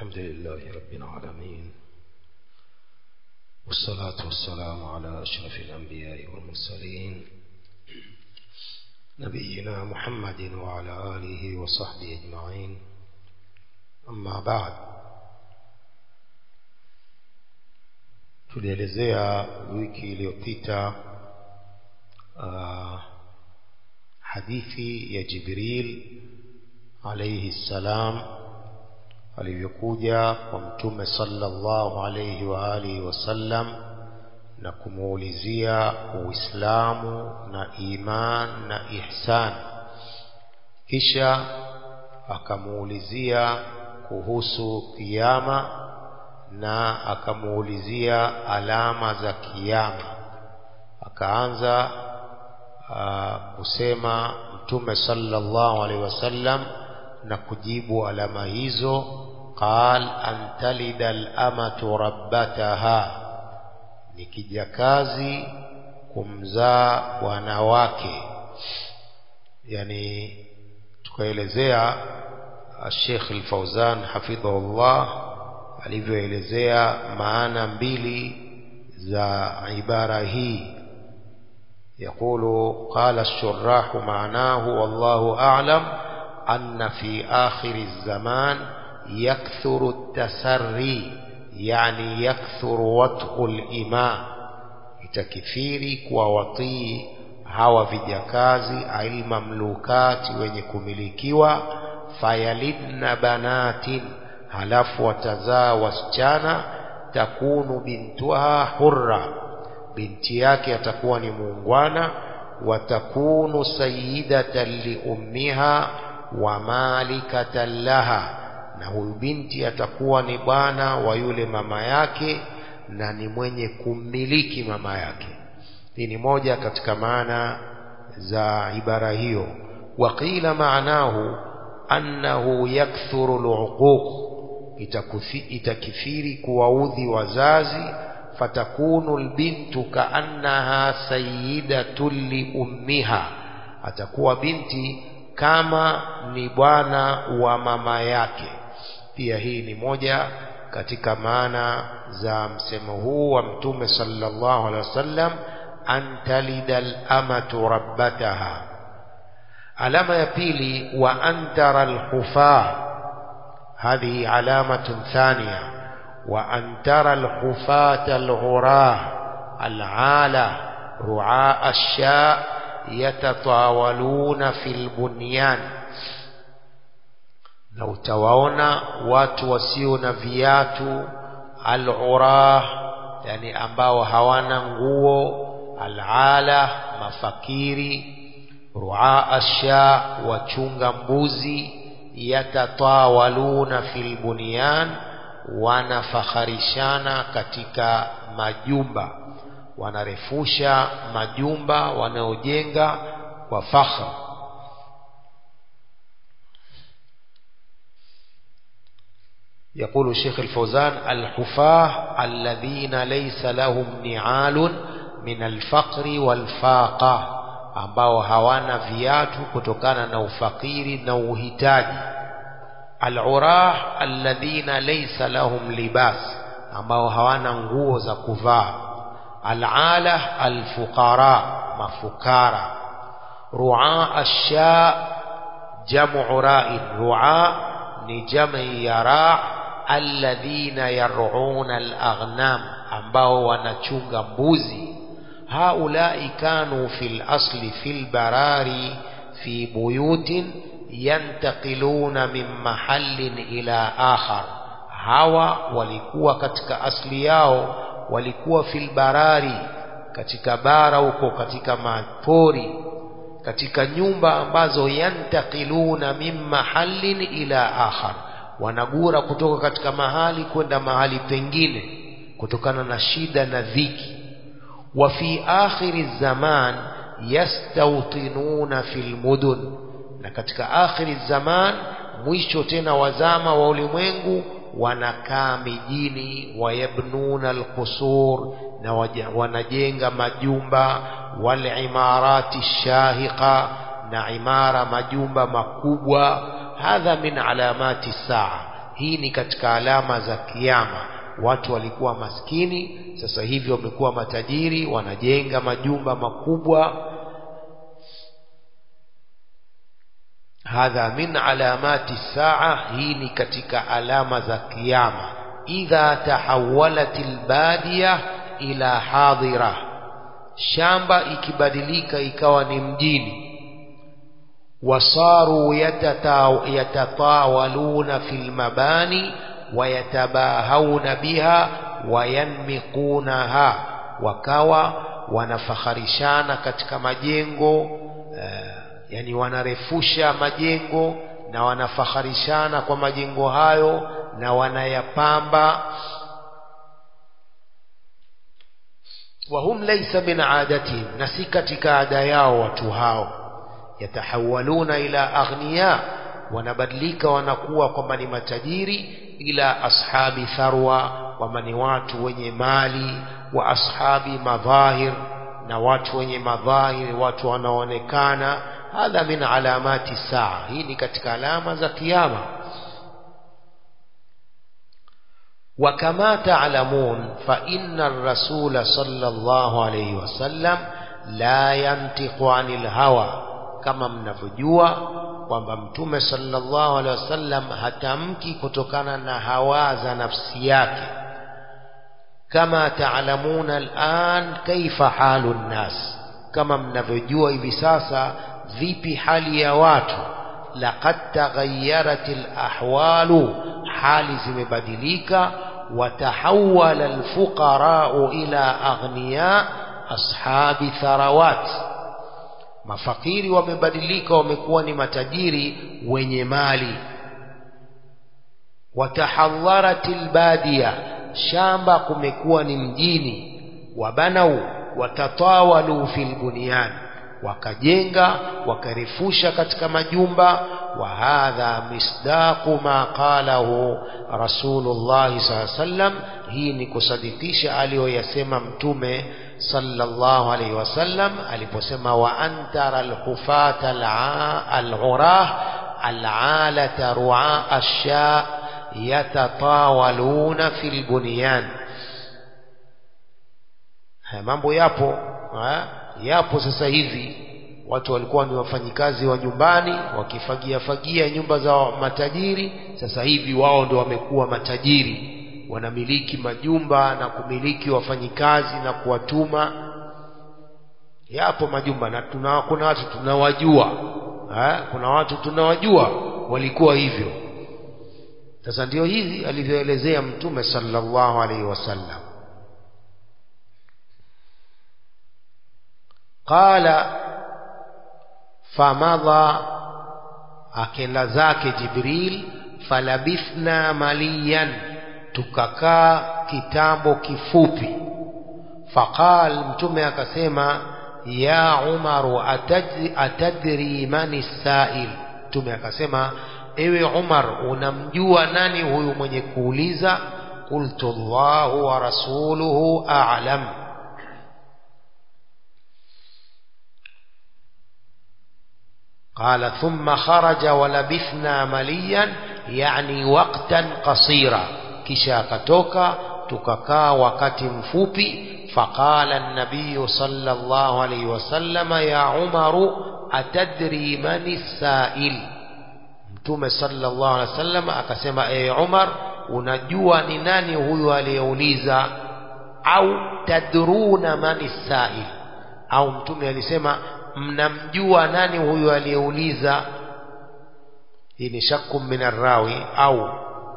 الحمد لله رب العالمين والصلاة والسلام على أشرف الأنبياء والمرسلين نبينا محمد وعلى آله وصحبه أجمعين أما بعد tulielezea wiki iliyopita uh, hadithi ya Jibril alayhi salam alivyokuja kwa mtume sallallahu alayhi wa alihi wasallam na kumuulizia Uislamu na iman na ihsan kisha akamuulizia kuhusu kiyama na akamuulizia alama za kiyama akaanza uh, kusema mtume sallallahu alaihi wasallam na kujibu alama hizo qal an talida al-amatu rabbataha ni kijakazi kumzaa bwana wake yani tukaelezea Sheikh Al-Fauzan hafidhahullah alivyoelezea maana mbili za ibara hii يقول قال الشراح معناه والله أعلم أن في آخر الزمان يكثر التسري يعني يكثر وطء الإماء itakithiri kuwawatii hawa vijakazi ail mamlukati wenye kumilikiwa fayalidna banatin halafu watazaa wasichana takunu bintuha hurra binti yake atakuwa ni muungwana watakunu sayidatan liummiha wa malikatan laha na huyu binti atakuwa ni bwana wa yule mama yake na ni mwenye kummiliki mama yake hii ni moja katika maana za ibara hiyo waqila maanahu annahu yakthuru luquq itakithiri kuwaudhi wazazi fatakunu lbintu kaannaha sayidatu liummiha atakuwa binti kama ni bwana wa mama yake pia hii ni moja katika maana za msemo huu wa mtume sallallahu alaihi wasallam an talida al-amatu rabbataha alama ya pili wa antara al-hufa هذه علامة ثانية وأن ترى الحفاة الغراه العالة رعاء الشاء يتطاولون في البنيان na utawaona watu wasio na viatu al-urah yani ambao hawana nguo al-ala mafakiri ruaa asha wachunga mbuzi yatatawaluna fil bunyan wanafakharishana katika majumba wanarefusha majumba wanaojenga kwa fakhra يقول الشيخ الفوزان الحفاة الذين ليس لهم نعال من الفقر والفاقة ambao hawana viatu kutokana na ufakiri na uhitaji al-urah alladhina laysa lahum libas ambao hawana nguo za kuvaa al-ala al-fuqara mafukara ru'a ash-sha jam'u ra'in ru'a ni jam'i ya ra' alladhina yar'una al-aghnam ambao wanachunga mbuzi هؤلاء كانوا في الأصل في البراري في بيوت ينتقلون من محل إلى آخر hawa walikuwa katika asli yao walikuwa fil barari katika bara huko katika mapori katika nyumba ambazo yantakiluna min mahallin ila akhar wanagura kutoka katika mahali kwenda mahali pengine kutokana na shida na dhiki وفي آخر الزمان يستوطنون في المدن na katika akhiri zaman mwisho tena wazama wa ulimwengu wanakaa mijini wayabnuna alqusur na wanajenga majumba walimarati shahiqa na imara majumba makubwa hadha min alamati saa hii ni katika alama za kiyama watu walikuwa maskini sasa hivi wamekuwa matajiri wanajenga majumba makubwa hadha min alamati saa hii ni katika alama za kiyama idha tahawalat albadiya ila hadira shamba ikibadilika ikawa ni mjini wasaru yatatawaluna fil mabani wayatabahawna biha wayanmiqunaha wakawa wanafakharishana katika majengo uh, yani wanarefusha majengo na wanafakharishana kwa majengo hayo na wanayapamba wahum laysa min adatihim na si katika ada yao watu hao yatahawaluna ila aghniya wanabadilika wanakuwa kwamba ni matajiri ila ashabi tharwa kwamba ni watu wenye mali wa ashabi madhahir na watu wenye madhahir watu wanaoonekana hadha min alamati saa hii ni katika alama za kiyama وكما تعلمون فإن الرسول صلى الله عليه وسلم لا ينطق عن الهوى كما mnavyojua kwamba mtume sallallahu alaihi wasallam hatamki kutokana na hawa za nafsi yake kama taalamuna al'an kaifa halu nnas kama mnavyojua hivi sasa vipi hali ya watu laqad taghayyarat alahwalu hali zimebadilika watahawala alfuqara'u ila aghniya ashabi tharawat mafakiri wamebadilika wamekuwa ni matajiri wenye mali watahadharat albadiya shamba kumekuwa ni mjini wabanau watatawalu fil bunyan wakajenga wakarefusha katika majumba wa hadha misdaqu ma qalahu rasulullah sallallahu sallam hii ni kusadikisha aliyoyasema mtume sallallahu alaihi wasallam aliposema wa antara alhufata alurah alalata ru'a asha yatatawaluna fil bunyan haya mambo yapo ha? yapo sasa hivi watu walikuwa ni wafanyikazi wa nyumbani wakifagia fagia nyumba za matajiri sasa hivi wao ndio wamekuwa matajiri wanamiliki majumba na kumiliki wafanyikazi na kuwatuma yapo majumba na tuna, kuna watu tunawajua ha? kuna watu tunawajua walikuwa hivyo sasa ndio hivi alivyoelezea mtume sallallahu alaihi wasallam qala famadha akenda zake jibril falabithna maliyan tukakaa kitambo kifupi faqal mtume akasema ya umaru atadri, atadri mani sail mtume akasema ewe umar unamjua nani huyu mwenye kuuliza qultu llahu wa rasuluhu a'lam قال ثم خرج ولبثنا مليا يعني وقتا قصيرا kisha akatoka tukakaa wakati mfupi faqala an-nabiy sallallahu alayhi wasallam ya umaru atadri man sail mtume sallallahu alayhi wasallam akasema e umar unajua ni nani huyu aliyeuliza au tadruna man sail au mtume alisema mnamjua nani huyu aliyeuliza hii ni shakku min arrawi au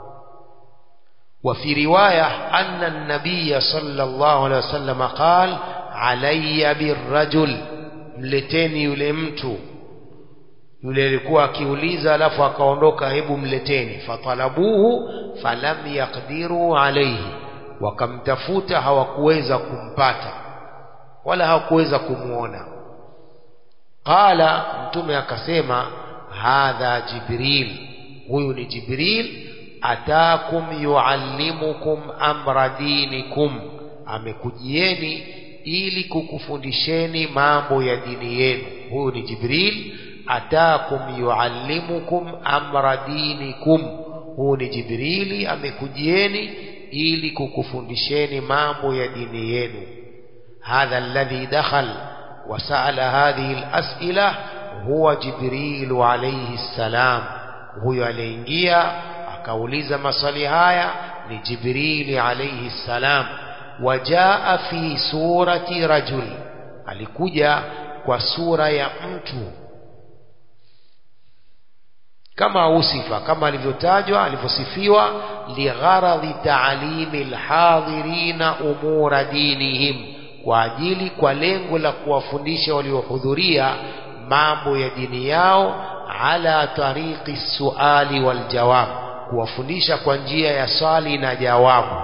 وفي رواية أن النبي صلى الله عليه وسلم قال علي بالرجل mleteni yule mtu yule alikuwa akiuliza alafu akaondoka hebu mleteni fatalabuhu falam yaqdiru alayhi wakamtafuta hawakuweza kumpata wala hawakuweza kumuona qala mtume akasema hadha jibril huyu ni jibril atakum yuallimukum amra dinikum amekujieni ili kukufundisheni mambo ya dini yenu huyu ni jibril atakum yuallimukum amra dinikum huu ni jibrili amekujieni ili kukufundisheni mambo ya dini yenu hadha alladhi dakhal وسأل هذه الأسئلة هو جبريل عليه السلام huyo aliingia akauliza maswali haya ni jibrili alayhi salam wajaa fi surati rajul alikuja kwa sura ya mtu kama usifa kama alivyotajwa alivyosifiwa ligharadhi taalimi alhadhirina umura dinihim kwa ajili kwa lengo la kuwafundisha waliohudhuria mambo ya dini yao ala tariqi suali wal jawab kuwafundisha kwa njia ya swali na jawabu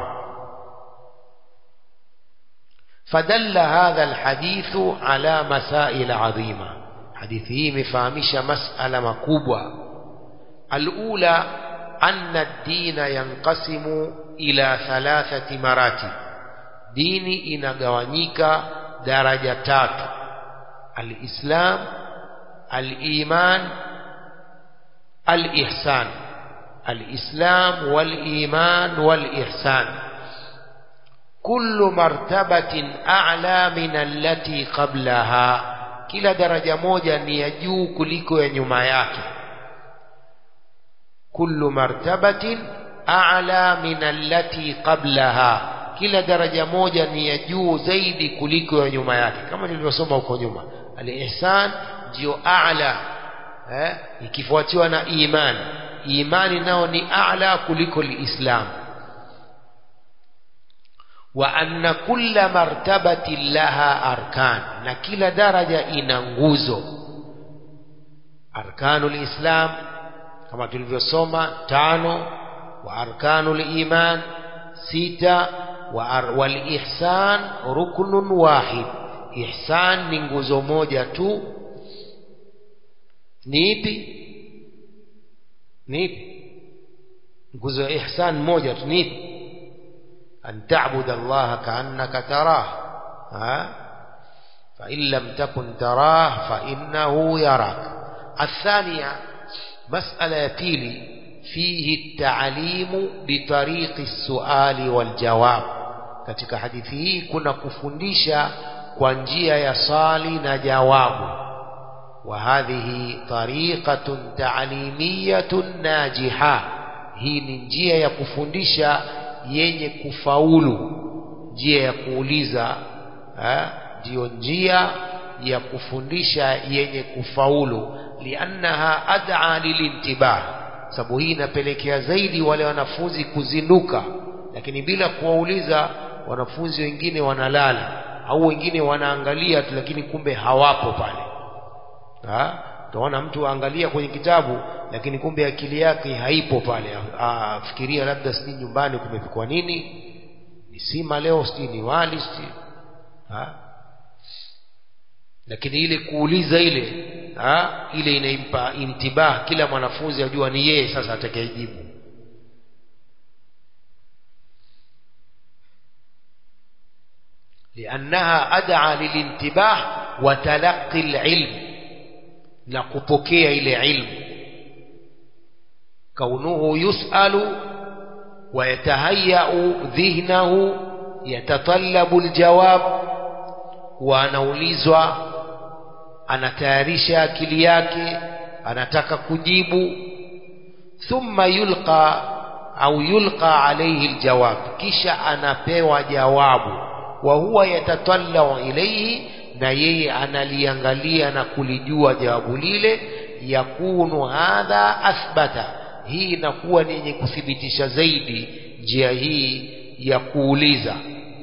fadalla hadha alhadithu ala masail adhima hadithi hii imefahamisha masala makubwa alula anna ad-dina yanqasimu ila thalathati maratib dini inagawanyika daraja tatu alislam aliman alihsan alislam waliman walihsan kullu martabatin a'la min allati qablaha kila daraja moja ni ya juu kuliko ya nyuma yake kullu martabatin a'la min allati qablaha kila daraja moja ni ya juu zaidi kuliko ya nyuma yake kama nilivyosoma huko nyuma al-ihsan ndio a'la eh ikifuatiwa na iman imani nao ni a'la kuliko al-islam wa anna kulla martabatin laha arkan na kila daraja ina nguzo arkanul islam kama tulivyosoma tano wa arkanul iman sita والإحسان ركن واحد إحسان ni nguzo moja tu ni ipi ni ipi nguzo ya ihsan moja tu ni ipi an ta'bud Allah ka'annaka tarah ha fa in lam takun tarah fa innahu yarak الثانية مسألة ya pili فيه التعليم بطريق السؤال والجواب katika hadithi hii kuna kufundisha kwa njia ya swali na jawabu wa hadhihi tariqatun ta'limiyatun najiha hii ni njia ya kufundisha yenye kufaulu njia ya kuuliza ndiyo njia ya kufundisha yenye kufaulu liannaha ad'a lilintibah sababu hii inapelekea zaidi wale wanafunzi kuzinduka lakini bila kuwauliza wanafunzi wengine wanalala au wengine wanaangalia tu lakini kumbe hawapo pale ha? utaona mtu aangalia kwenye kitabu lakini kumbe akili yake haipo pale afikiria labda sijui nyumbani kumepikwa nini ni sima leo sijui ni wali sijui ha? lakini ile kuuliza ile ha? ile inaimpa intibah kila mwanafunzi ajua ni yeye sasa atakayejibu لأنها أدعى للانتباه وتلقي العلم نقبكي إلى علم كونه يسأل ويتهيأ ذهنه يتطلب الجواب وanaulizwa anatayarisha akili yake anataka kujibu thumma yulqa au yulqa alayhi aljawab kisha anapewa jawabu wa huwa yatatallau ilayhi na yeye analiangalia na kulijua jawabu lile yakunu hadha athbata hii inakuwa ni yenye kuthibitisha zaidi njia hii ya kuuliza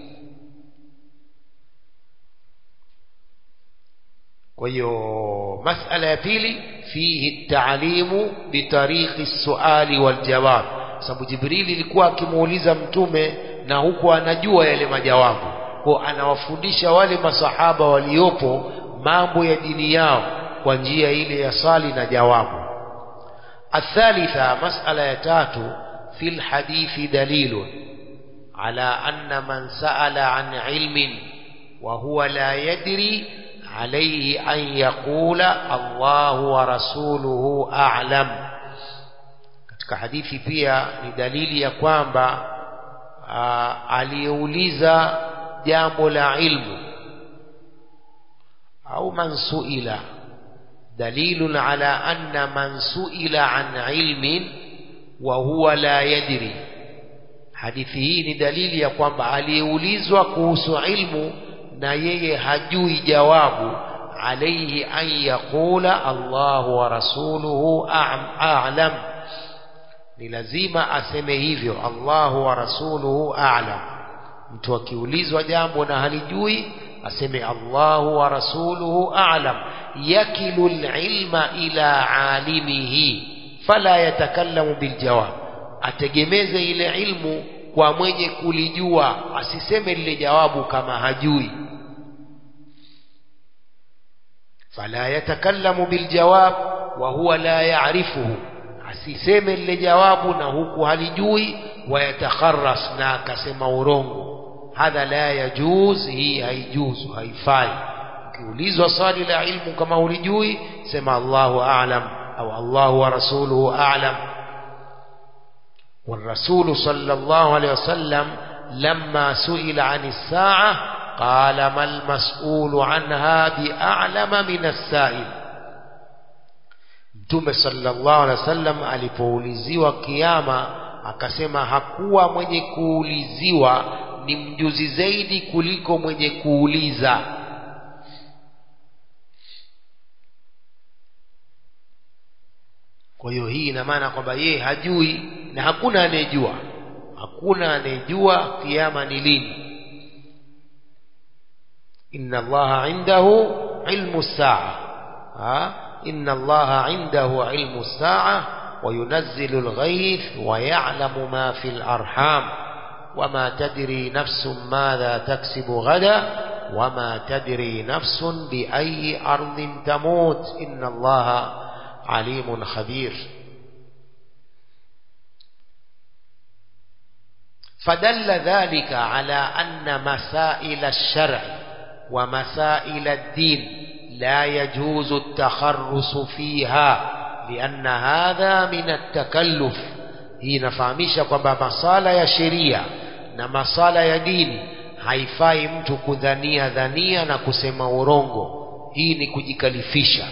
kwa hiyo masala ya pili fihi taalimu bitariqi suali waljawab sababu jibrili ilikuwa akimuuliza mtume na huku anajua yale majawabu kwa anawafundisha wale masahaba waliopo mambo ya dini yao kwa njia ile ya sali na jawabu الثالثة مسألة يتاتو في الحديث دليل على أن من سأل عن علم وهو لا يدري عليه أن يقول الله ورسوله أعلم katika katika hadithi pia ni dalili ya kwamba aliyeuliza jambo la ilmu au man suila dalilun ala anna man suila an ilmin wa huwa la yadri hadithi hii ni dalili ya kwamba aliyeulizwa kuhusu ilmu na yeye hajui jawabu alayhi an yaqula Allahu wa rasuluhu a'lam ni lazima aseme hivyo Allahu wa rasuluhu a'lam mtu akiulizwa jambo na halijui aseme Allahu wa rasuluhu a'lam yakilu ilma ila alimihi fala yatakallamu biljawab ategemeze ile ilmu kwa mwenye kulijua asiseme lile jawabu kama hajui fala yatakallamu biljawab wa huwa la ya'rifuhu asiseme lile jawabu na huku halijui wayatakharas na akasema urongo hadha la yajuz hii haijuzu haifai ukiulizwa swali la ilmu kama ulijui sema Allahu a'lam au Allahu wa rasuluhu a'lam والرسول صلى الله عليه وسلم لما سئل عن الساعة قال ما المسؤول عنها بأعلم من السائل Mtume sallallahu alaihi wasallam alipouliziwa kiyama akasema hakuwa mwenye kuuliziwa ni mjuzi zaidi kuliko mwenye kuuliza kwa hiyo hii ina maana kwamba yeye hajui na hakuna anayejua hakuna anayejua kiyama ni lini inna allaha indahu ilmu saa inna allaha indahu ilmu saa وينزل الغيث ويعلم ما في الأرحام وما تدري نفس ماذا تكسب غدا وما تدري نفس بأي أرض تموت إن الله عليم خبير فدل ذلك على أن مسائل الشرع ومسائل الدين لا يجوز التخرص فيها لأن هذا من التكلف hii inafahamisha kwamba masala ya sheria na masala ya dini haifai mtu kudhania dhania na kusema urongo hii ni kujikalifisha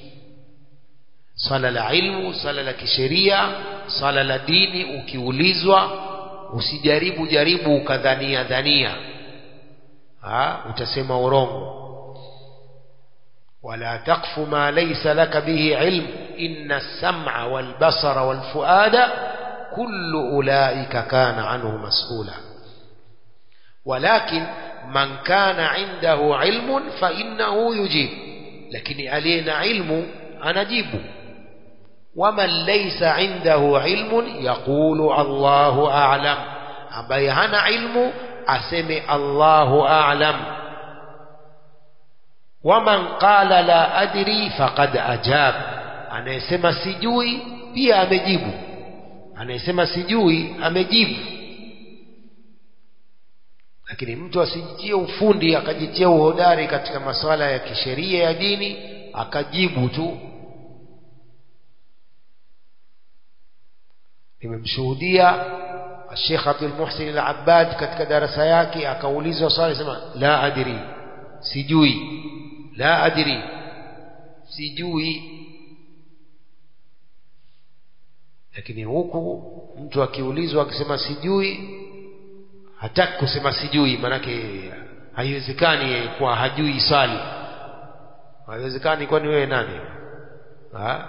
swala la ilmu swala la kisheria swala la dini ukiulizwa usijaribu jaribu ukadhania dhania ha, utasema urongo ولا تقف ما ليس لك به علم إن السمع والبصر والفؤاد كل أولئك كان عنه مسؤولا ولكن من كان عنده علم فإنه يجيب لكن علينا علم أنجيب ومن ليس عنده علم يقول الله أعلم ambaye hana ilmu aseme Allahu a'lam waman qala la adri faqad ajab anayesema sijui pia amejibu anayesema sijui amejibu lakini mtu asijitie ufundi akajitia uhodari katika masuala ya kisheria ya dini akajibu tu nimemshuhudia Sheikh Abdul Muhsin Al-Abbad katika darasa yake akaulizwa swali sema la adri sijui la adri sijui lakini huku mtu akiulizwa akisema sijui hataki kusema sijui manake haiwezekani kwa hajui swali haiwezekani kwani wewe nani ha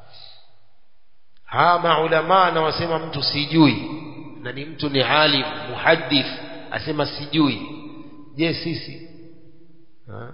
ha maulama na wasema mtu sijui na ni mtu ni alim muhaddith asema sijui je sisi ha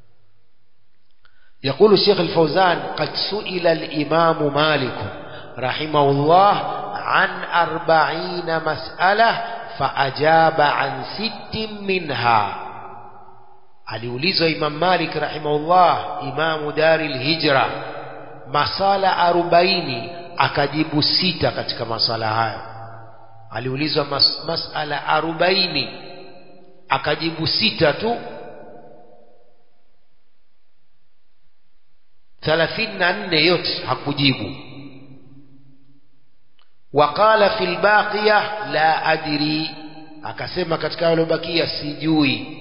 يقول الشيخ الفوزان قد سئل الإمام مالك رحمه الله عن أربعين مسألة فأجاب عن ست منها aliulizwa Imam Malik rahimahullah imamu dari lhijra masala arobaini akajibu sita katika masala hayo aliulizwa mas, masala arobaini akajibu sita tu thalathini na nne yote hakujibu waqala fi lbaqiya la adri akasema katika yalobakia sijui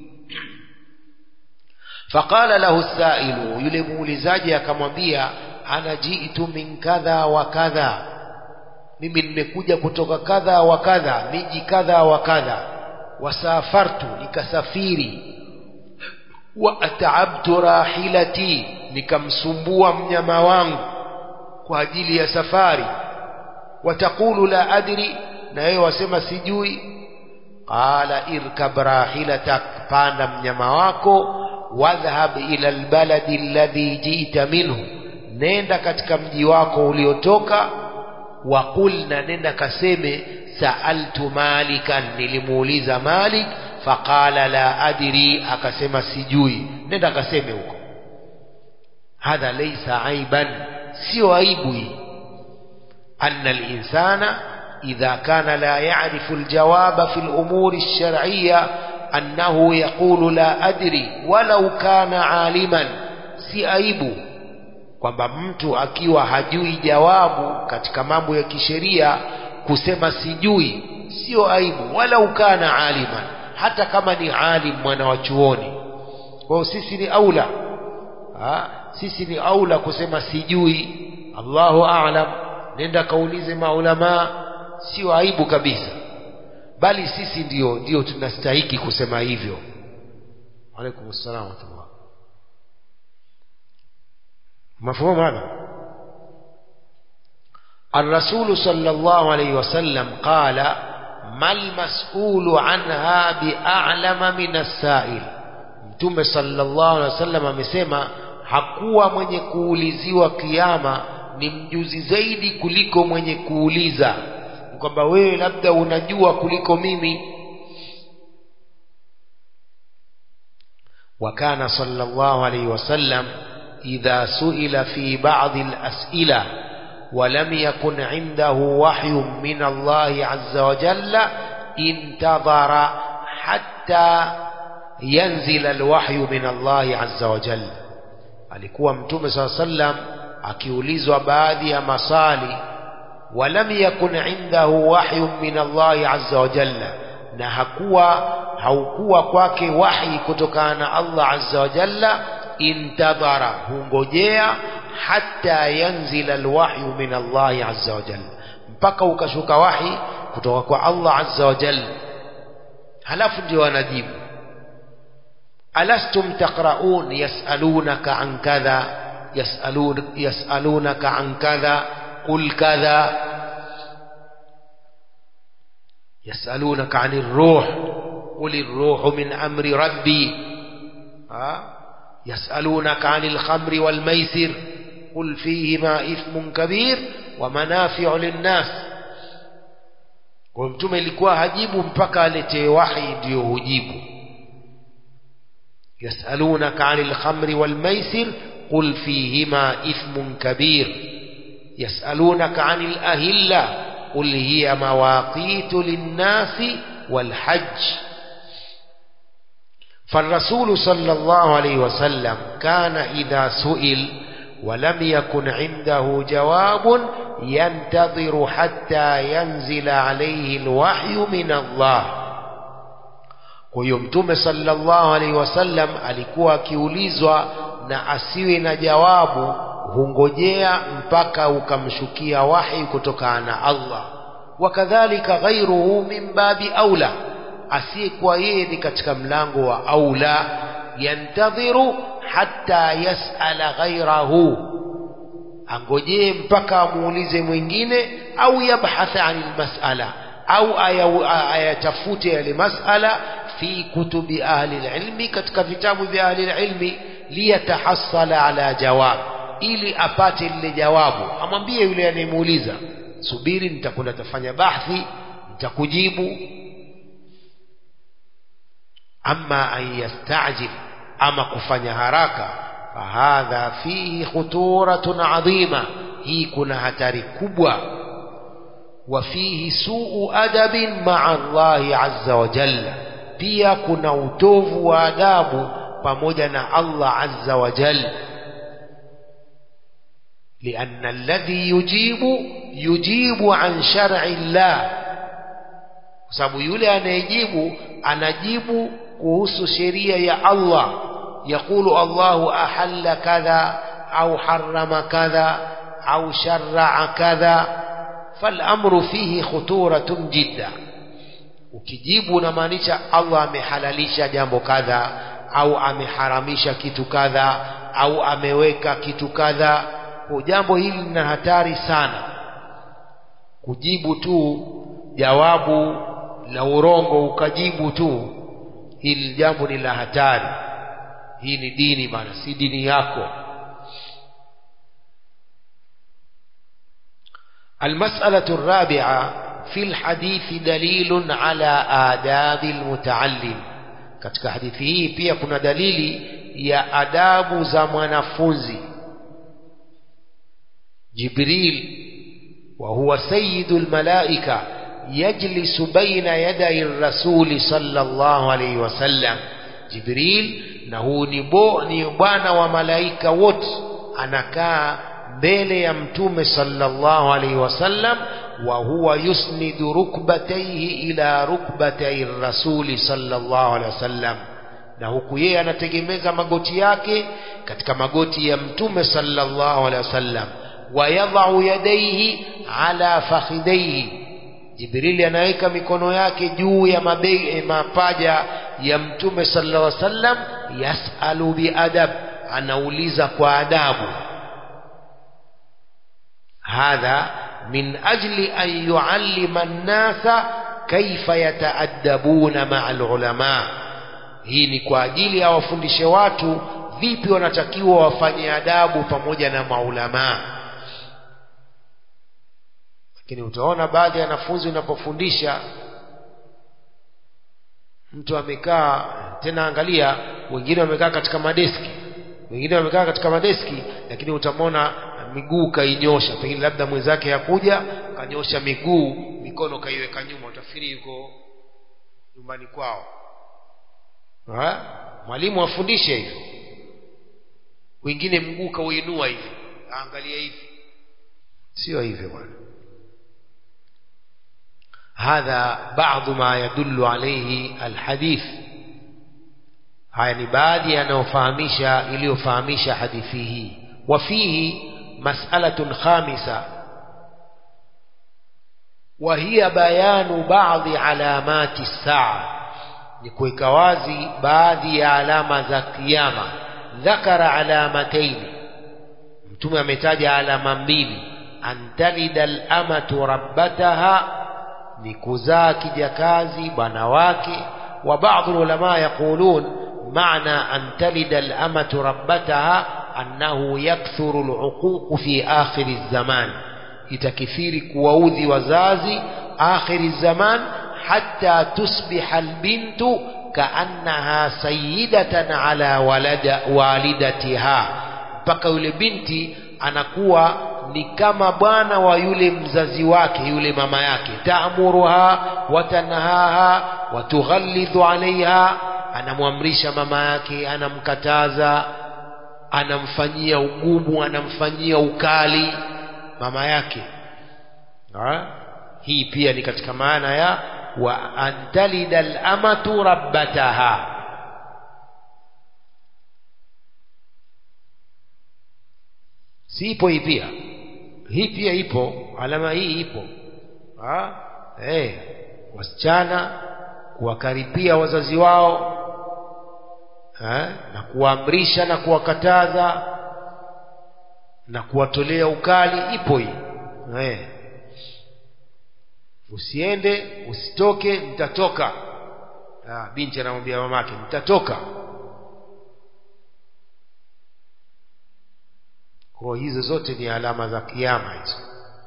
faqala lahu sailu yule muulizaji akamwambia ana jitu min kadha wa kadha mimi nimekuja kutoka kadha wa kadha miji kadha wa kadha wasafartu nikasafiri wa ataabtu rahilati nikamsumbua mnyama wangu kwa ajili ya safari watakulu la adri na yeye wasema sijui qala irkab rahilatak panda mnyama wako wadhhab ila albaladi alladhi ji'ta minhu nenda katika mji wako uliotoka waqul na nenda kaseme saaltu malikan nilimuuliza malik faqala la adri akasema sijui nenda kaseme huko hadha laysa aiban sio aibu hii anna alinsana idha kana la ya'rifu aljawaba fi alumuri alshar'iyya annahu yaqulu la adri walau kana aliman si aibu kwamba mtu akiwa hajui jawabu katika mambo ya kisheria kusema sijui sio aibu wala ukana aliman hata kama ni alim mwana wa chuoni kwa sisi ni aula ha? sisi ni aula kusema sijui Allahu a'lam nenda kaulize maulama sio aibu kabisa bali sisi ndio ndio tunastahiki kusema hivyo alaikum assalam wa rahmatullah مفهوم هذا الرسول صلى الله عليه وسلم قال ما المسؤول عنها بأعلم من السائل mtume sallallahu alaihi wasallam amesema hakuwa mwenye kuuliziwa kiama ni mjuzi zaidi kuliko mwenye kuuliza kwamba wewe labda unajua kuliko mimi wakana sallallahu alaihi wasallam إذا سئل في بعض الأسئلة ولم يكن عنده وحي من الله عز وجل انتظر حتى ينزل الوحي من الله عز وجل alikuwa mtume saa sallam akiulizwa baadhi ya masali walam yakun indahu wahyun min allahi azza wa jalla na hakuwa haukuwa kwake wahi kutokana na allah azza wa jalla intadhara hungojea hata yanzila alwahyu min Allahi azza wa jalla mpaka ukashuka wahi kutoka kwa Allah azza wa jalla halafu ndio anajibu alastum taqraun yasalunaka an kadha yasalun yasalunaka an kadha qul kadha yasalunaka anir ruh qul ar-ruhu min amri rabbi ha يسألونك عن الخمر والميسر قل فيهما إثم كبير ومنافع للناس kwa mtume ilikuwa hajibu mpaka aletee wahi ndiyo hujibu yasalunaka ani lkhamri walmaisir qul fihima ithmun kabir yasalunaka ani lahilla qul hiya mawaqitu linnasi walhajj فالرسول صلى الله عليه وسلم كان إذا سئل ولم يكن عنده جواب ينتظر حتى ينزل عليه الوحي من الله huyo mtume sallallahu alaihi wasallam alikuwa akiulizwa na asiwe na jawabu hungojea mpaka ukamshukia wahi kutokana na Allah wakadhalika ghairuhu min babi aula asiyekuwa yeye ni katika mlango wa aula yantadhiru hatta yasala ghairahu angojee mpaka amuulize mwingine au yabhatha anil mas'ala au ayatafute yale mas'ala fi kutubi ahli ilmi katika vitabu vya ahli ilmi liyatahassala ala jawab ili apate lile jawabu amwambie yule anayemuuliza subiri nitakwenda tafanya bahthi nitakujibu ama an yastajil ama kufanya haraka fahadha fihi khuturatun adhima hii kuna hatari kubwa wa fihi suu adabin maa Allahi azza wa jalla pia kuna utovu wa adabu pamoja na Allah azza wa jalla لأن الذي يجيب yujibu an shar'i llah kwa sababu yule anayejibu anajibu kuhusu sheria ya Allah yaqulu Allahu ahalla kadha au harrama kadha au shar'a kadha فالامر فيه خطوره جدا ukijibu unamaanisha Allah amehalalisha jambo kadha au ameharamisha kitu kadha au ameweka kitu kadha kwa jambo hili lina hatari sana kujibu tu jawabu la urongo ukajibu tu hili jambo ni la hatari hii ni dini bana si dini yako المسألة الرابعة في الحديث دليل على آداب المتعلم katika hadithi hii pia kuna dalili ya adabu za mwanafunzi Jibril wa huwa sayyidul malaika yajlisu baina yaday rasuli sallallahu alayhi wasallam Jibril na huu ni bo ni bwana wa malaika wote anakaa mbele ya mtume sallallahu alaihi wasallam wa huwa yusnidu rukbatayhi ila rukbatay rasuli sallallahu alaihi wasallam na huku yeye anategemeza magoti yake katika magoti ya mtume sallallahu alaihi wasallam wa yadhau yadayhi ala fakhidayhi jibrili anaweka mikono yake juu ya mabe, mapaja ya mtume sallallahu alaihi wasallam yasalu biadab anauliza kwa adabu هذا من أجل أن يعلم الناس كيف يتأدبون مع العلماء hii ni kwa ajili ya wafundishe watu vipi wanatakiwa wafanye adabu pamoja na maulamaa lakini utaona baadhi ya wanafunzi unapofundisha mtu amekaa tena angalia wengine wamekaa katika madeski wengine wamekaa katika madeski lakini utamwona miguu kainyosha pengine labda mwenzake yakuja kanyosha miguu mikono kaiweka nyuma utafikiri yuko nyumbani kwao ha? mwalimu afundishe hivyo wengine mguu kauinua hivi aangalia hivi sio hivyo bwana hadha baadhi ma yadullu alayhi alhadith haya ni baadhi yanayofahamisha iliyofahamisha hadithi hii wafihi مسألة خامسة وهي بيان بعض علامات الساعة نكويك وازي بعض علامة قيامة ذكر علامتين mtume ametaja alama mbili antalida al-amatu rabbataha ni kuzaa kijakazi bwana wake wa baadhi ulama yaqulun maana antalida al-amatu rabbataha annahu yakthuru al-uquq fi akhir az-zaman itakithiri kuwaudhi wazazi akhir az-zaman hatta tusbiha al-bintu kaannaha sayyidatan ala walada walidatiha mpaka yule binti anakuwa ni kama bwana wa yule mzazi wake yule mama yake taamuruha watanhaha watughallidhu alaiha anamwamrisha mama yake anamkataza anamfanyia ugumu anamfanyia ukali mama yake ha? hii pia ni katika maana ya wa antalida al-amatu rabbataha si ipo hii pia hii pia ipo alama hii ipo ha? hey, wasichana kuwakaribia wazazi wao ha? na kuwaamrisha na kuwakataza na kuwatolea ukali ipo hii hey. usiende usitoke nitatoka ha, binti anamwambia mamake nitatoka kwa hizo zote ni alama za kiama hizo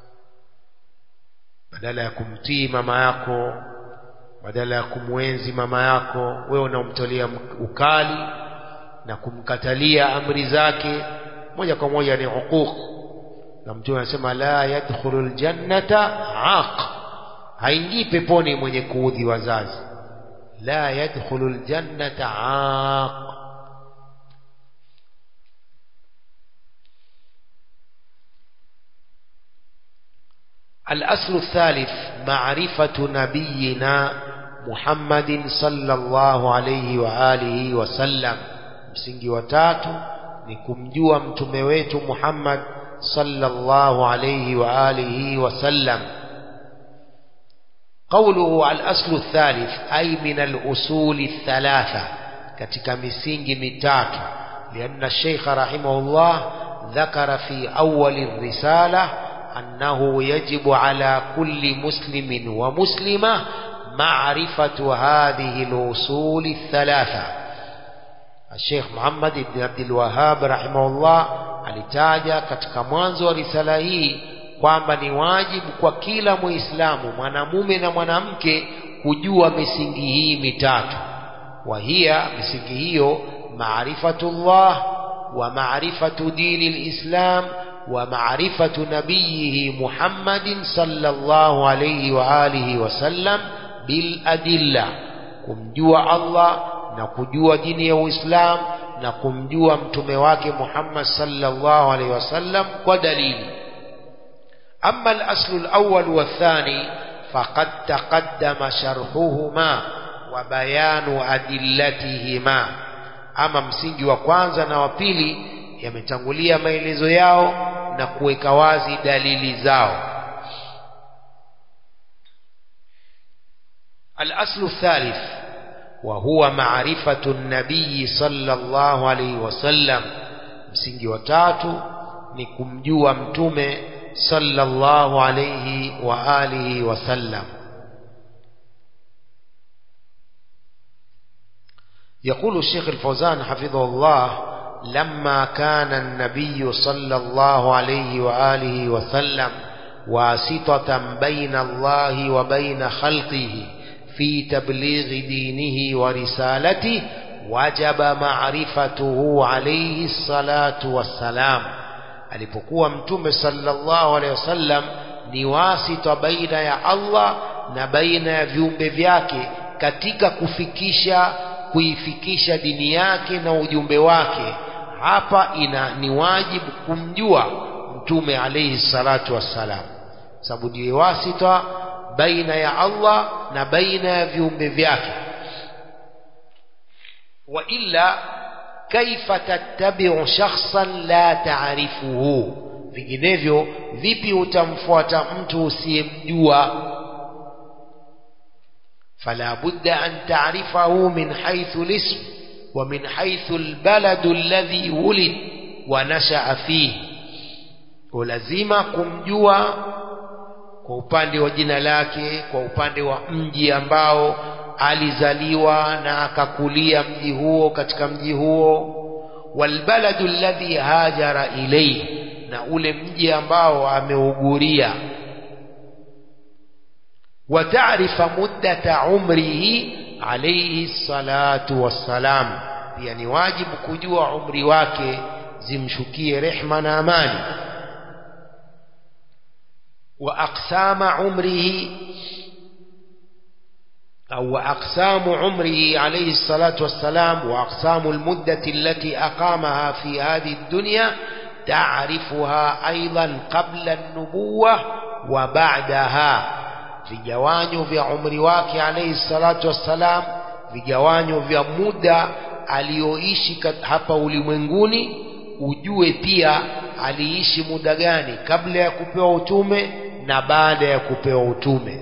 badala ya kumtii mama yako badala ya kumwenzi mama yako wewe unamtolea ukali na kumkatalia amri zake moja kwa moja ni huquq na mtume anasema la yadkhulu ljannata aq haingii peponi mwenye kuudhi wazazi la yadkhulu ljannata aq الأصل الثالث معرفة نبينا محمد صلى الله عليه وآله وسلم msingi wa tatu ni kumjua mtume wetu Muhammad sallallahu alayhi wa alihi wasallam قوله الأصل الثالث أي من الأصول الثلاثة katika misingi mitatu لأن الشيخ رحمه الله ذكر في أول الرسالة أنه يجب على كل مسلم ومسلمة معرفة هذه الأصول الثلاثة الشيخ محمد بن عبد الوهاب رحمه الله alitaja katika mwanzo wa risala hii kwamba ni wajibu kwa kila muislamu mwanamume na mwanamke kujua misingi hii mitatu wa hiya misingi hiyo maarifatullah wa maarifatu dini lislam wa maarifatu nabiyihi muhammadin sallallahu alayhi wa alihi wasallam bil adilla kumjua allah na kujua dini ya uislamu na kumjua mtume wake Muhammad sallallahu alaihi wasallam kwa dalili أما الأصل الأول والثاني فقد تقدم شرحهما وبيان أدلتهما أما msingi wa kwanza na wa pili yametangulia maelezo yao na kuweka wazi dalili zao الأصل الثالث وهو معرفة النبي صلى الله عليه وسلم msingi wa tatu ni kumjua mtume sallallahu alayhi wa alihi wasallam يقول الشيخ الفوزان حفظه الله لما كان النبي صلى الله عليه وآله وسلم واسطة بين الله وبين خلقه في تبليغ دينه ورسالته وجب معرفته عليه الصلاة والسلام alipokuwa mtume sallallahu alaihi wasallam ni wasita baina ya Allah na baina ya viumbe vyake katika kufikisha kuifikisha dini yake na ujumbe wake hapa ina ni wajibu kumjua mtume alaihi salatu wassalam sababu ndiye wasita baina ya Allah na baina ya viumbe vyake wa illa kaifa tattabi'u shakhsan la ta'rifuhu vinginevyo vipi utamfuata mtu usiyemjua fala budda an ta'rifahu min haythu al-ism wa min haythu al-balad alladhi wulid wa nasha'a fihi lazima kumjua kwa upande wa jina lake kwa upande wa mji ambao alizaliwa na akakulia mji huo katika mji huo walbaladu alladhi hajara ilayhi na ule mji ambao ameuguria wataarifa muddata umrihi alayhi salatu wassalam pia ni wajibu kujua umri wake zimshukie rehma na amani wa aqsama umrihi أو أقسام عمره عليه الصلاة والسلام وأقسام المدة التي أقامها في هذه الدنيا تعرفها أيضا قبل النبوة وبعدها vigawanyo vya umri wake alayhi salatu wassalam vigawanyo vya muda aliyoishi hapa ulimwenguni ujue pia aliishi muda gani kabla ya kupewa utume na baada ya kupewa utume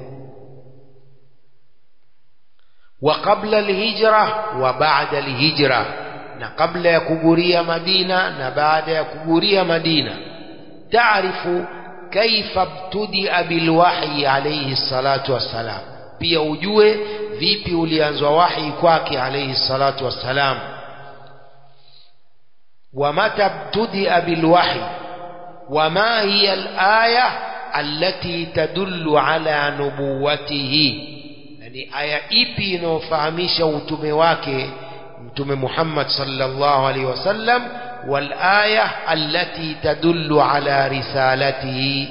وقبل الهجرة وبعد الهجرة na kabla ya kuguria Madina na baada ya kuguria Madina taarifu kaifa btudia bilwahyi alayhi salatu wassalam pia ujue vipi ulianzwa wahi kwake alayhi salatu wassalam wa mata btudia bilwahyi wama hiya alaya allati tadullu ala nubuwatihi ni aya ipi inayofahamisha utume wake mtume Muhammad sallallahu alaihi wasallam wal aya allati tadullu ala risalatihi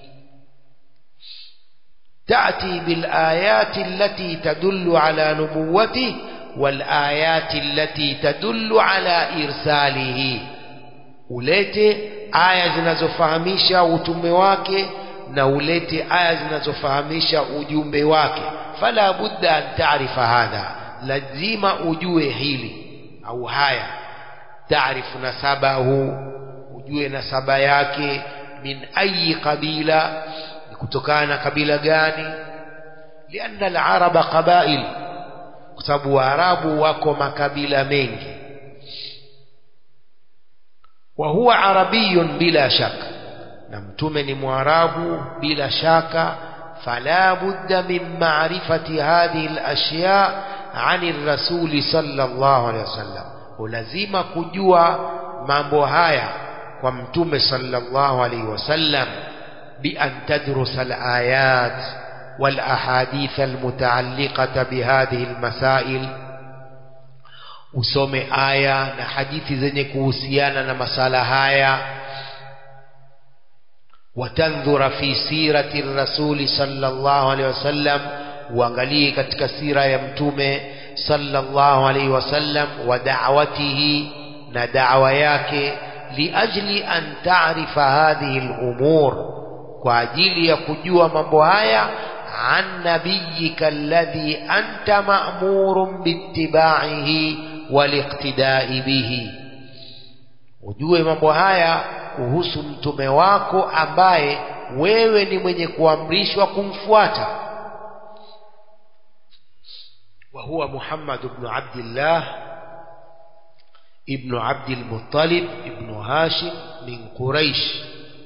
تأتي بالآيات التي تدل على نبوته والآيات التي تدل على إرساله ulete aya zinazofahamisha utume wake na ulete aya zinazofahamisha ujumbe wake fala budda an taarifa hadha lazima ujue hili au haya taarifu nasabahu ujue nasaba yake min ayi qabila ni kutokana na kabila gani lianna alaraba qabail kwa sababu waarabu wako makabila mengi wa huwa arabiyun bila shaka na mtume ni mwarabu bila shaka fala budda min ma'rifati hadhihi al-ashya' 'ani ar-rasul sallallahu alayhi wasallam lazima kujua mambo haya kwa mtume sallallahu alayhi wasallam bi an tadrusa al-ayat wal ahadith al-muta'alliqata bi hadhihi al-masail usome aya na hadithi zenye kuhusiana na masala haya watandhura fi sirati rasuli sallallahu alaihi wasallam uangalie katika sira ya mtume sallallahu alaihi wasallam wa da'watihi na da'wa yake liajli an ta'rifa hadhihi al-umur kwa ajili ya kujua mambo haya an nabiyyika alladhi anta ma'murun bittiba'ihi waliqtida'i bihi ujue mambo haya kuhusu mtume wako ambaye wewe ni mwenye kuamrishwa kumfuata wa huwa Muhammad ibn Abdullah ibn Abd al-Muttalib ibn Hashim min Quraish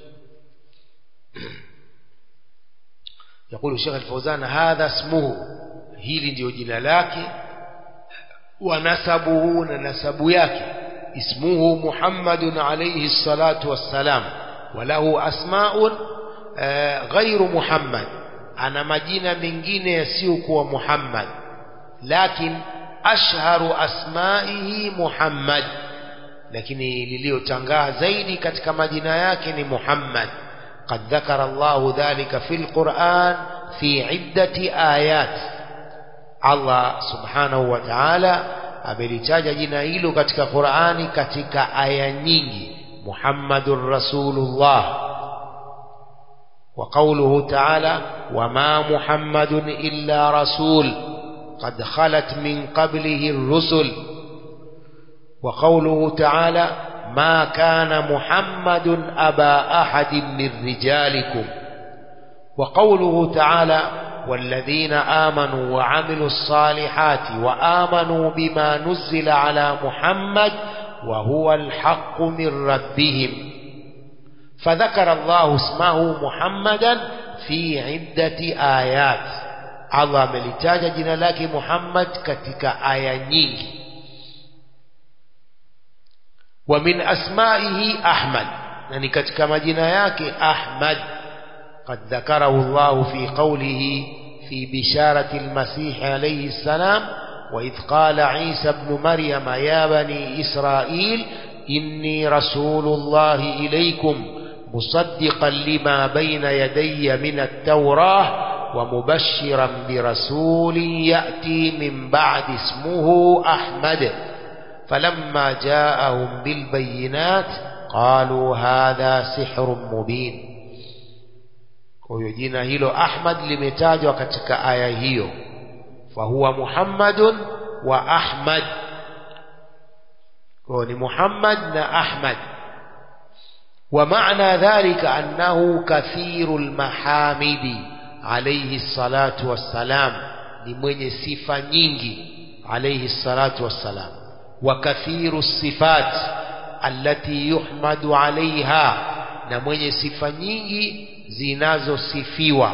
يقول الشيخ الفوزان هذا اسمه hili ndio jina lake wa nasabuhu na nasabu yake اسمه محمد عليه الصلاة والسلام وله أسماء غير محمد أنا مجينة من جينة يسيوك محمد لكن أشهر أسمائه محمد لكن لليو تنغاه زيدي كتك مدينة يكن محمد قد ذكر الله ذلك في القرآن في عدة آيات الله سبحانه وتعالى amelitaja jina hilo katika Qur'ani katika aya nyingi Muhammadur Rasulullah wa qawluhu ta'ala wama Muhammadun illa rasul qad khalat min qablihi ar-rusul wa qawluhu ta'ala ma kana Muhammadun aba ahadin min rijalikum wa qawluhu ta'ala والذين آمنوا وعملوا الصالحات وآمنوا بما نزل على محمد وهو الحق من ربهم فذكر الله اسمه محمدا في عدة آيات الله ملتاج جنا لك محمد كتك آية nyingi ومن أسمائه أحمد يعني كتك مجنا yake أحمد قد ذكره الله في قوله في بشارة المسيح عليه السلام وإذ قال عيسى ابن مريم يا بني إسرائيل إني رسول الله إليكم مصدقا لما بين يدي من التوراة ومبشرا برسول يأتي من بعد اسمه أحمد فلما جاءهم بالبينات قالوا هذا سحر مبين kwa hiyo jina hilo Ahmad limetajwa katika aya hiyo fahuwa Muhammadun wa Ahmad kwa ni Muhammad na Ahmad wa maana dhalika annahu kathirul mahamidi alayhi salatu wassalam ni mwenye sifa nyingi alayhi salatu wassalam wa kathiru sifat allati yuhmadu alaiha na mwenye sifa nyingi zinazosifiwa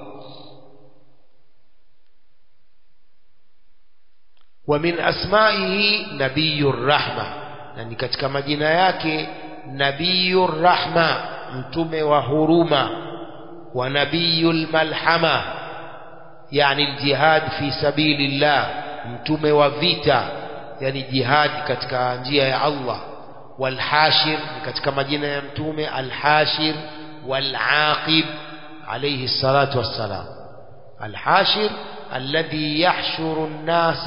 wa min asmaihi nabiyur rahma na ni katika majina yake nabiyur rahma mtume wa huruma wa nabiyul malhama yani aljihad fi sabilillah mtume wa vita yani jihad katika njia ya Allah walhashir katika majina ya mtume alhashir والعاقب عليه الصلاة والسلام الحاشر الذي يحشر الناس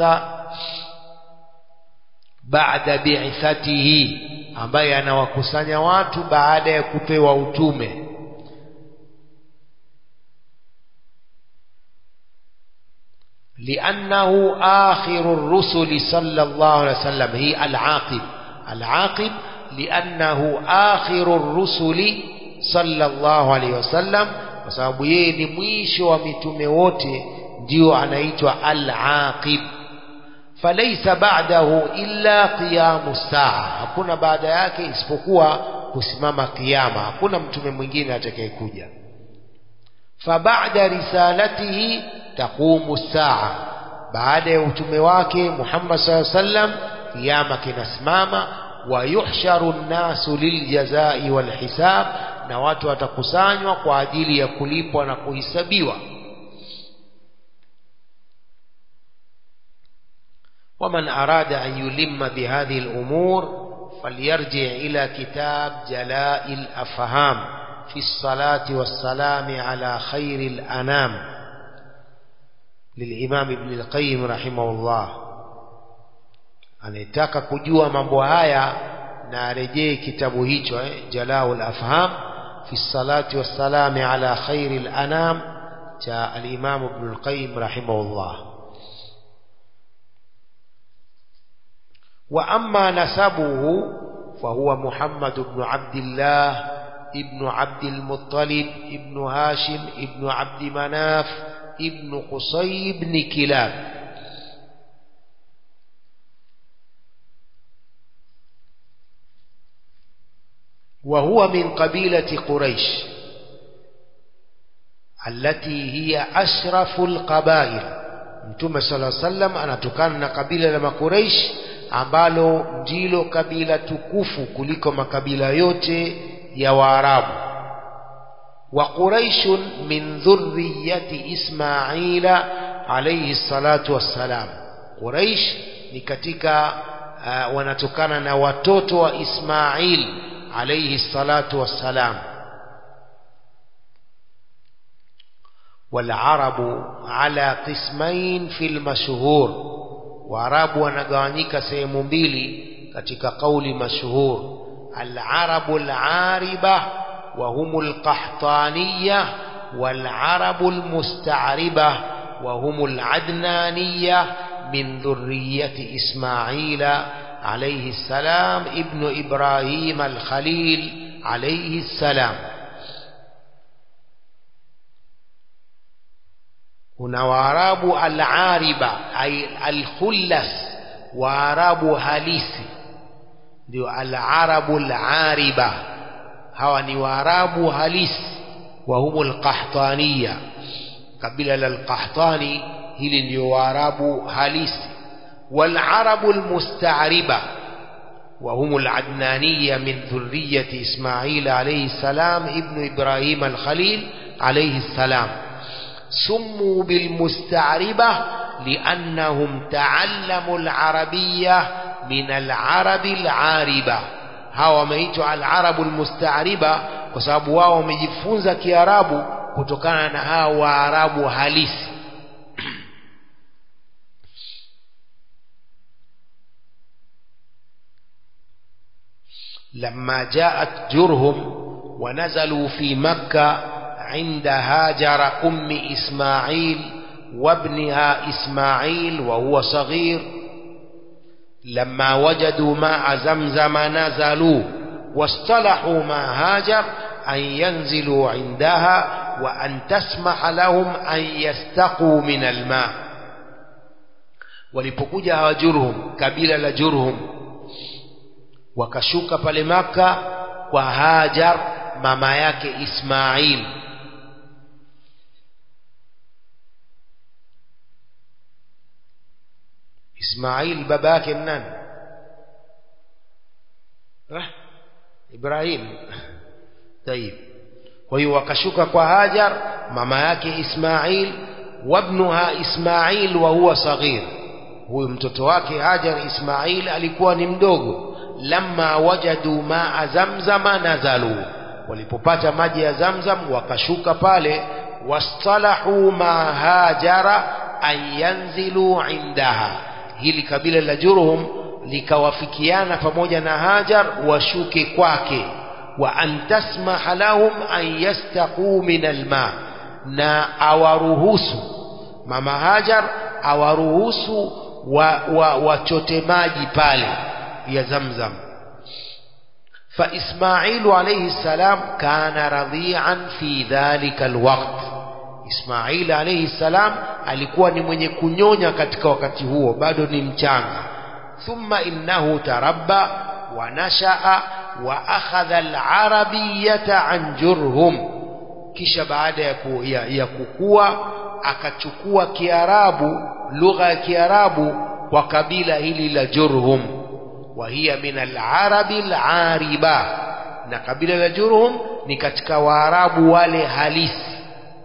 بعد بعثته ambaye anawakusanya watu baada ya kupewa utume لأنه آخر الرسل صلى الله عليه وسلم هي العاقب العاقب لأنه آخر الرسل صلى الله عليه وسلم kwa sababu yeye ni mwisho wa mitume wote ndio anaitwa al-aqib falaysa ba'dahu illa qiyamu saa hakuna baada yake isipokuwa kusimama kiyama hakuna mtume mwingine atakayekuja faba'da risalatihi taqumu saa baada ya utume wake Muhammad sallallahu alaihi wasallam kiyama kinasimama wa yuhsharu nnasu liljazai walhisab na watu watakusanywa kwa ajili ya kulipwa na kuhisabiwa ومن أراد أن يلم بهذه الأمور فليرجع إلى كتاب جلاء الأفهام في الصلاة والسلام على خير الأنام للإمام ابن القيم رحمه الله anayetaka kujua mambo haya na arejee kitabu hicho eh, jalaul afham fi salati wassalami ala khairi lanam cha alimam ibnu lqayim rahimahullah wa amma nasabuhu fahuwa muhammad bnu abdillah ابن عبد المطلب ابن هاشم ابن عبد مناف ابن قصي بن كلاب وهو من قبيلة قريش التي هي أشرف القبائل Mtume sala sallam anatokana na kabila la Makuraish ambalo ndilo kabila tukufu kuliko makabila yote ya Waarabu. Wa Quraishun min dhurriyyati Ismaila alayhi salatu wassalam. Quraish ni katika uh, wanatokana na watoto wa Ismail alayhi salatu wassalam. والعرب على قسمين في المشهور وعرب wanagawanyika sehemu mbili katika kauli mashhur العرب العاربة وهم القحطانية والعرب المستعربة وهم العدنانية من ذرية إسماعيل عليه السلام ابن إبراهيم الخليل عليه السلام kuna waarabu alariba ay alkhullas waarabu halisi ndio alarabu alariba hawa ni waarabu halisi wa humu alqahtaniya kabila la alqahtani hili ndio waarabu halisi والعرب المستعربة وهم العدنانية من ذرية إسماعيل عليه السلام ابن إبراهيم الخليل عليه السلام سموا بالمستعربة لأنهم تعلموا العربية من العرب العاربة hawa wameitwa alarabu almustaariba kwa sababu wao wamejifunza kiarabu kutokana na hawa waarabu halisi لما جاءت جرهم ونزلوا في مكة عند هاجر أم إسماعيل وابنها إسماعيل وهو صغير لما وجدوا ماء زمزم نزلوا واصطلحوا مع هاجر أن ينزلوا عندها وأن تسمح لهم أن يستقوا من الماء walipokuja hawa jurhum kabila la jurhum wakashuka pale maka kwa hajar mama yake ismail ismail baba yake nani eh? ibrahim tayib kwa hiyo wakashuka kwa hajar mama yake ismail wabnuha ismail wa huwa saghir huyu mtoto wake hajar ismail alikuwa ni mdogo lamma wajadu maa zamzama nazalu walipopata maji ya zamzam wakashuka pale wastalahu ma hajara an yanzilu indaha hili kabila la jurhum likawafikiana pamoja na hajar washuke kwake wa an tasmaha lahum an yastaquu min alma na awaruhusu mama hajar awaruhusu wachote wa, wa maji pale ya zamzam فإسماعيل عليه السلام كان رضيعا في ذلك الوقت إسماعيل عليه السلام alikuwa ni mwenye kunyonya katika wakati huo bado ni mchanga thumma innahu tarabba wa nashaa wa akhadha al-arabiyata an jurhum kisha baada ya, ku, ya, ya kukua akachukua kiarabu lugha ya kiarabu kwa kabila hili la jurhum wa hiya min al-arabi al-ariba na kabila la jurhum ni katika waarabu wale halisi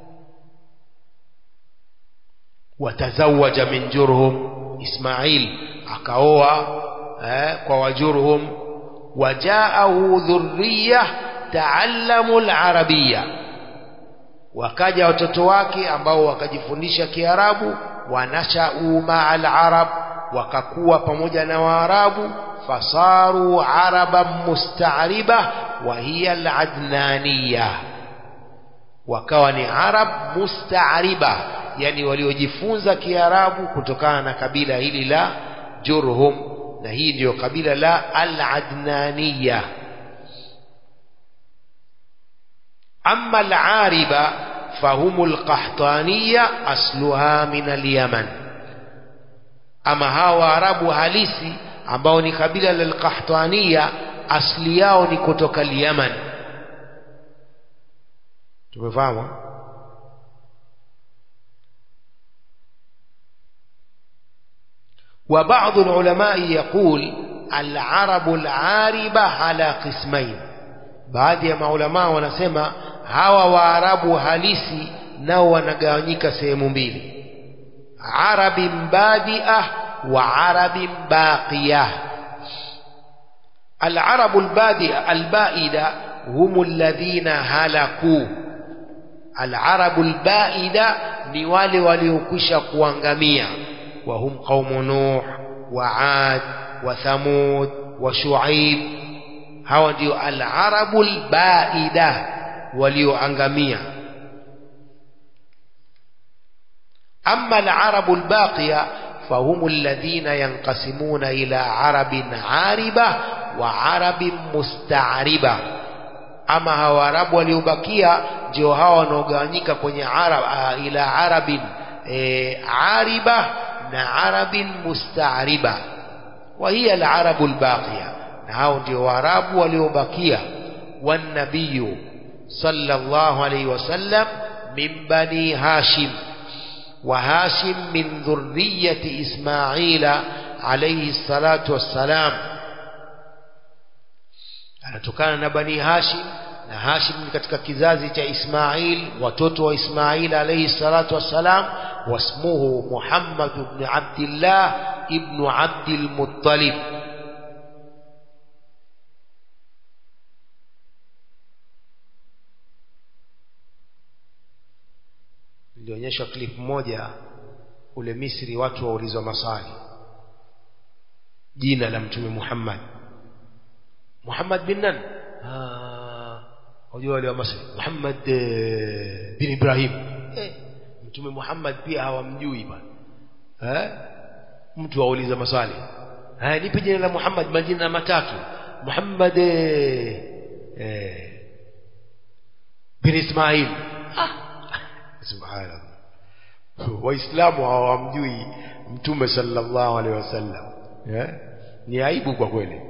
watazawaja min jurhum ismail akaoa eh, kwa wajurhum wajaahu dhurriya taallamu al-arabiyya wakaja watoto wake ambao wakajifundisha kiarabu wanashau maa al-arab wakakuwa pamoja na waarabu fasaru araban musta'riba wa hiya al-adnaniyya wakawa ni arab musta'riba yani waliojifunza kiarabu kutokana na kabila hili la jurhum na hii ndiyo kabila la al-adnaniyya amma al-ariba فهم القحطانية أصلها من اليمن أما هاو عرب halisi ambao ni kabila la al-Qahtaniya asli yao ni kutoka Yemen tumefahamu وبعض العلماء يقول العرب العاربة على قسمين baadhi ya maulama wanasema hawa waarabu halisi nao wanagawanyika sehemu mbili arabin badia wa arabin baqiya العرب البادئة البائدة هم الذين هلكوا العرب البائدة ni wale waliokwisha kuangamia وهم قوم نوح وعاد وثمود وشعيب hawa ndio al-arabu al-baida walioangamia amma al-arabu al-baqiya فهم الذين ينقسمون إلى عرب عاربة وعرب مستعربة ama hawa arabu waliobakia ndio hawa wanaogawanyika kwenye arab, uh, ila arabin e, ariba na arabin mustariba wa hiya alarabu albaqiya na hao ndio waarabu waliobakia wanabiyu sallallahu alayhi wasallam min bani hashim وهاشم من ذرية إسماعيل عليه الصلاة والسلام anatokana na bani hashim na hashim ni katika kizazi cha ismail watoto wa ismail alayhi salatu wassalam wasmuhu muhammad ibn abdillah ibn abdil muttalib ilionyeshwa clip moja ule misri watu waulizwa maswali jina la mtume muhammad Muhammad bin nan wajua wale wa Masri Muhammad eh, bin Ibrahim eh, mtume Muhammad pia hawamjui bwana eh mtu auliza maswali haya nipe jina la Muhammad majina matatu Muhammad eh, eh, bin Ismail ah subhanallah waislamu hawamjui mtume sallallahu alaihi wasallam eh ni aibu kwa kweli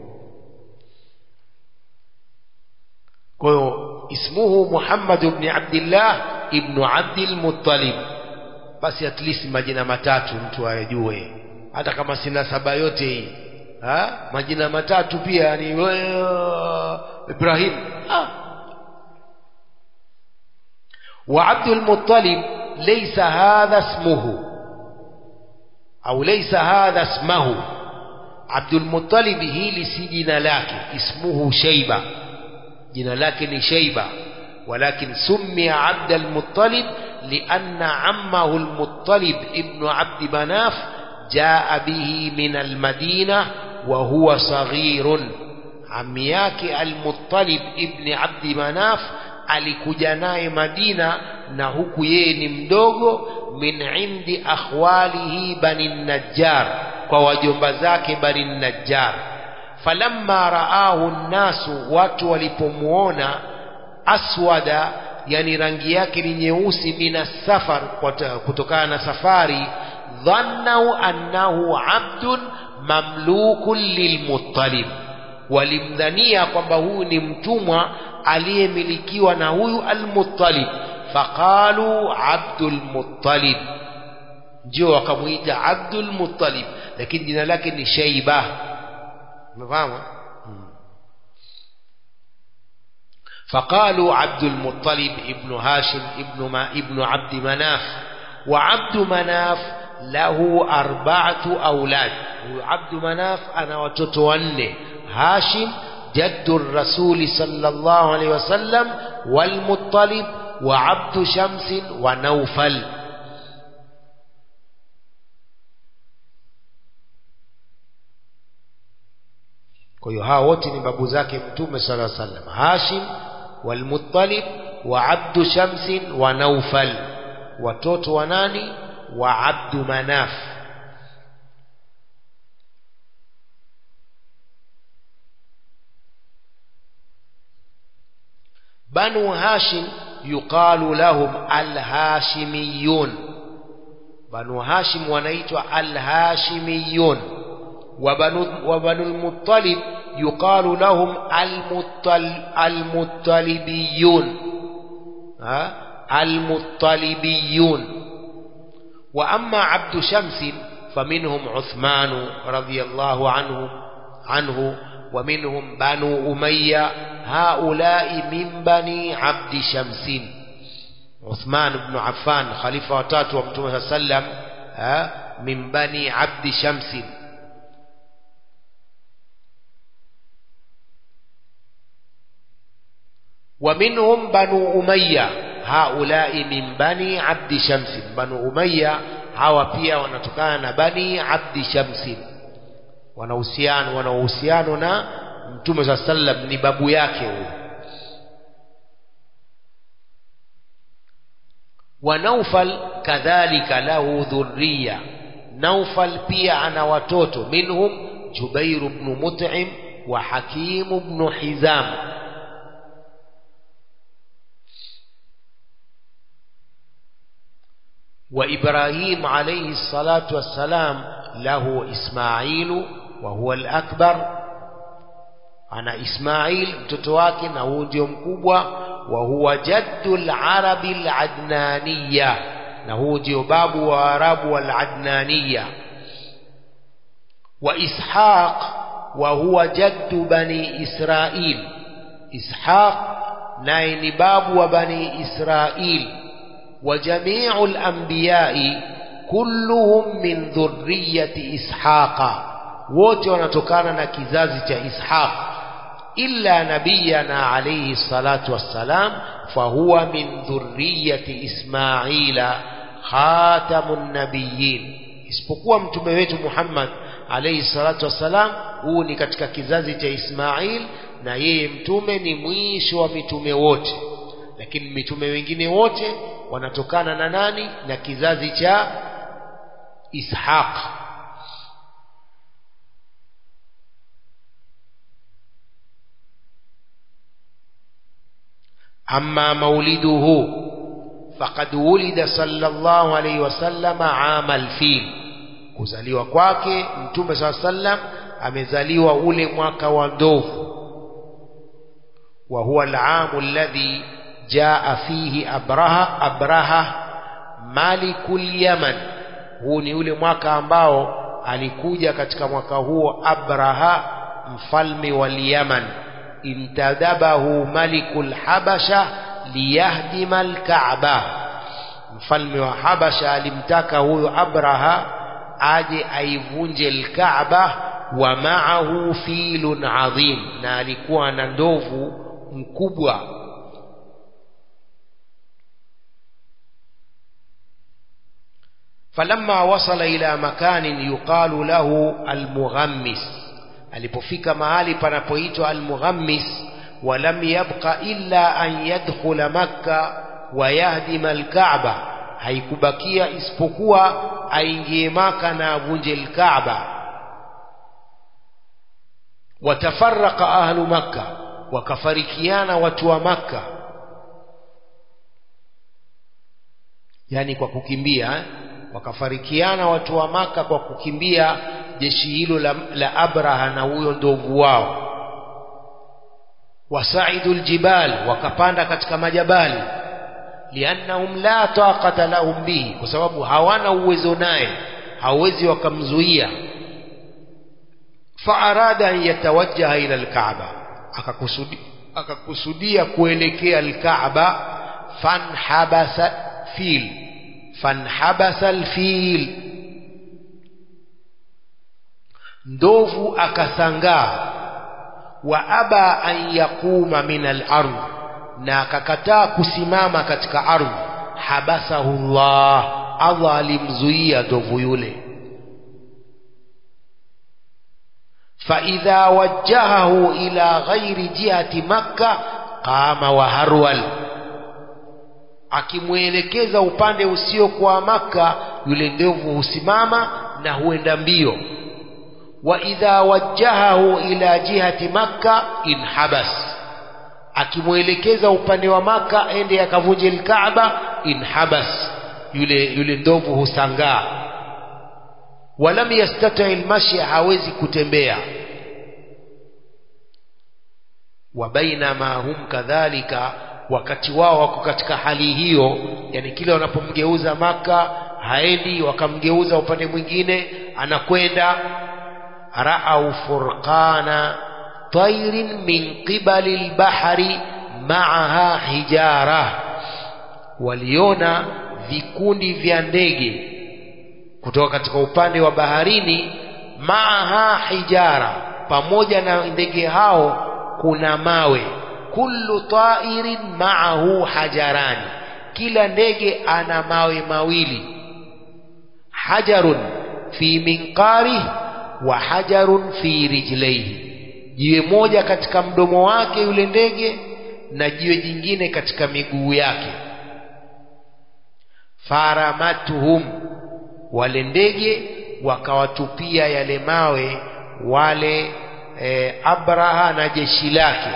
kwa hiyo ismuhu Muhammad ibn Abdullah ibn Abdul Muttalib basi at least majina matatu mtu ayajue hata kama sina saba yote hii ha? majina matatu pia ni Ibrahim ha? wa Abdul Muttalib laysa hadha ismuhu au laysa hadha ismuhu Abdul Muttalib hili si jina lake ismuhu Shayba jina lake ni Shayba walakin summiya Abd al-Muttalib lianna ammahu al-Muttalib ibn Abd Manaf jaa bihi min al-Madina wa huwa saghirun ammi yake al-Muttalib ibn Abd Manaf alikuja naye Madina na huku yeye ni mdogo min indi akhwalihi bani Najjar kwa wajomba zake bani Najjar falamma raahu nnasu watu walipomuona aswada yani rangi yake ni nyeusi mina safar kutokana na safari dhannau annahu abdun mamlukun lilmuttalib walimdhania kwamba huyu ni mtumwa aliyemilikiwa na huyu almuttalib faqalu abdul muttalib ndio wakamuita abdul muttalib lakini jina lake ni shaiba umefahamu فقالوا عبد المطلب ابن هاشم ابن ما ابن عبد مناف وعبد مناف له أربعة أولاد عبد مناف أنا وتتوني هاشم جد الرسول صلى الله عليه وسلم والمطلب وعبد شمس ونوفل kwa hiyo hawa wote ni babu zake mtume sala sallam hashim walmuttalib wa abdu shamsin wa naufal watoto wa nani wa abdu manaf banu hashim yuqalu lahum alhashimiyun banu hashim wanaitwa alhashimiyun وبنو, وبنو المطلب يقال لهم المطل المطلبيون ها المطلبيون وأما عبد شمس فمنهم عثمان رضي الله عنه عنه ومنهم بنو أمية هؤلاء من بني عبد شمس عثمان بن عفان خليفة وتاتو ومتوم صلى الله عليه وسلم من بني عبد شمس ومنهم بنو أمية هؤلاء من بني عبد شمس بنو أمية hawa pia wanatokana na bani abdi shamsin wanahusiano wanahusiano na mtume saa sallam ni babu yake huyo wa naufal kadhalika lahu dhurriya naufal pia ana watoto minhum jubairu bnu mut'im wa hakimu bnu hizam وإبراهيم عليه الصلاة والسلام له إسماعيل وهو الأكبر أنا إسماعيل متتواكي نهودي مكوبة وهو جد العرب العدنانية نهودي باب وعرب والعدنانية وإسحاق وهو جد بني إسرائيل إسحاق ناين باب وبني إسرائيل وجميع الأنبياء كلهم من ذرية إسحاق wote wanatokana na kizazi cha Ishaq illa nabiyana alayhi salatu wassalam fahuwa min dhurriyati Ismaila khatamun nabiyyin isipokuwa mtume wetu Muhammad alayhi salatu wassalam huu ni katika kizazi cha Ismail na yeye mtume ni mwisho wa mitume wote lakini mitume wengine wote wanatokana na nani na kizazi cha Ishaq أما مولده فقد ولد صلى الله عليه وسلم عام الفيل kuzaliwa kwake mtume saa sallam amezaliwa ule mwaka wa ndovu wa huwa al-aam alladhi jaa fihi abraha abraha malikul yaman huu ni ule mwaka ambao alikuja katika mwaka huo abraha mfalme wa yaman intadabahu malikul habasha liyahdima alkaaba mfalme wa habasha alimtaka huyo abraha aje aivunje alkaaba wa maahu filun adhim na alikuwa na ndovu mkubwa falamma wasala ila makanin yuqalu lahu almughammis alipofika mahali panapoitwa almughammis ولم يبق إلا أن يدخل مكة ويهدم الكعبة haikubakia isipokuwa aingie maka na avunje lkaaba watafaraka ahlu makka wakafarikiana watu wa makka yani kwa kukimbia eh? wakafarikiana watu wa maka kwa kukimbia jeshi hilo la, la abraha na huyo ndovu wao wasaidu ljibal wakapanda katika majabali liannahum la taqata lahum bihi kwa sababu hawana uwezo naye hawezi wakamzuia faarada an yatawajjaha ila alkaaba akakusudi akakusudia kuelekea alkaaba fanhabasa fil fanhabasa alfil ndovu akasangaa wa aba an yaquma min al-ardh na akakataa kusimama katika ardhi habasahu Allah Allah alimzuia ndovu yule فإذا وجهه إلى غير جهة مكة قام وهرول akimwelekeza upande usiokuwa maka yule ndovu husimama na huenda mbio wa idha wajjahahu ila jihati makka inhabas akimwelekeza upande wa maka ende akavunje lkaaba inhabas yule yule ndovu husangaa walam yastati lmashi hawezi kutembea wa bainama hum kadhalika wakati wao wako katika hali hiyo yani kile wanapomgeuza maka haendi wakamgeuza upande mwingine anakwenda raau furqana tairin min qibali lbahri maaha hijara waliona vikundi vya ndege kutoka katika upande wa baharini maaha hijara pamoja na ndege hao kuna mawe kullu tairin maahu hajarani kila ndege ana mawe mawili hajarun fi minqarih wa hajarun fi rijlaihi jiwe moja katika mdomo wake yule ndege na jiwe jingine katika miguu yake faramatuhum wale ndege wakawatupia yale mawe wale e, abraha na jeshi lake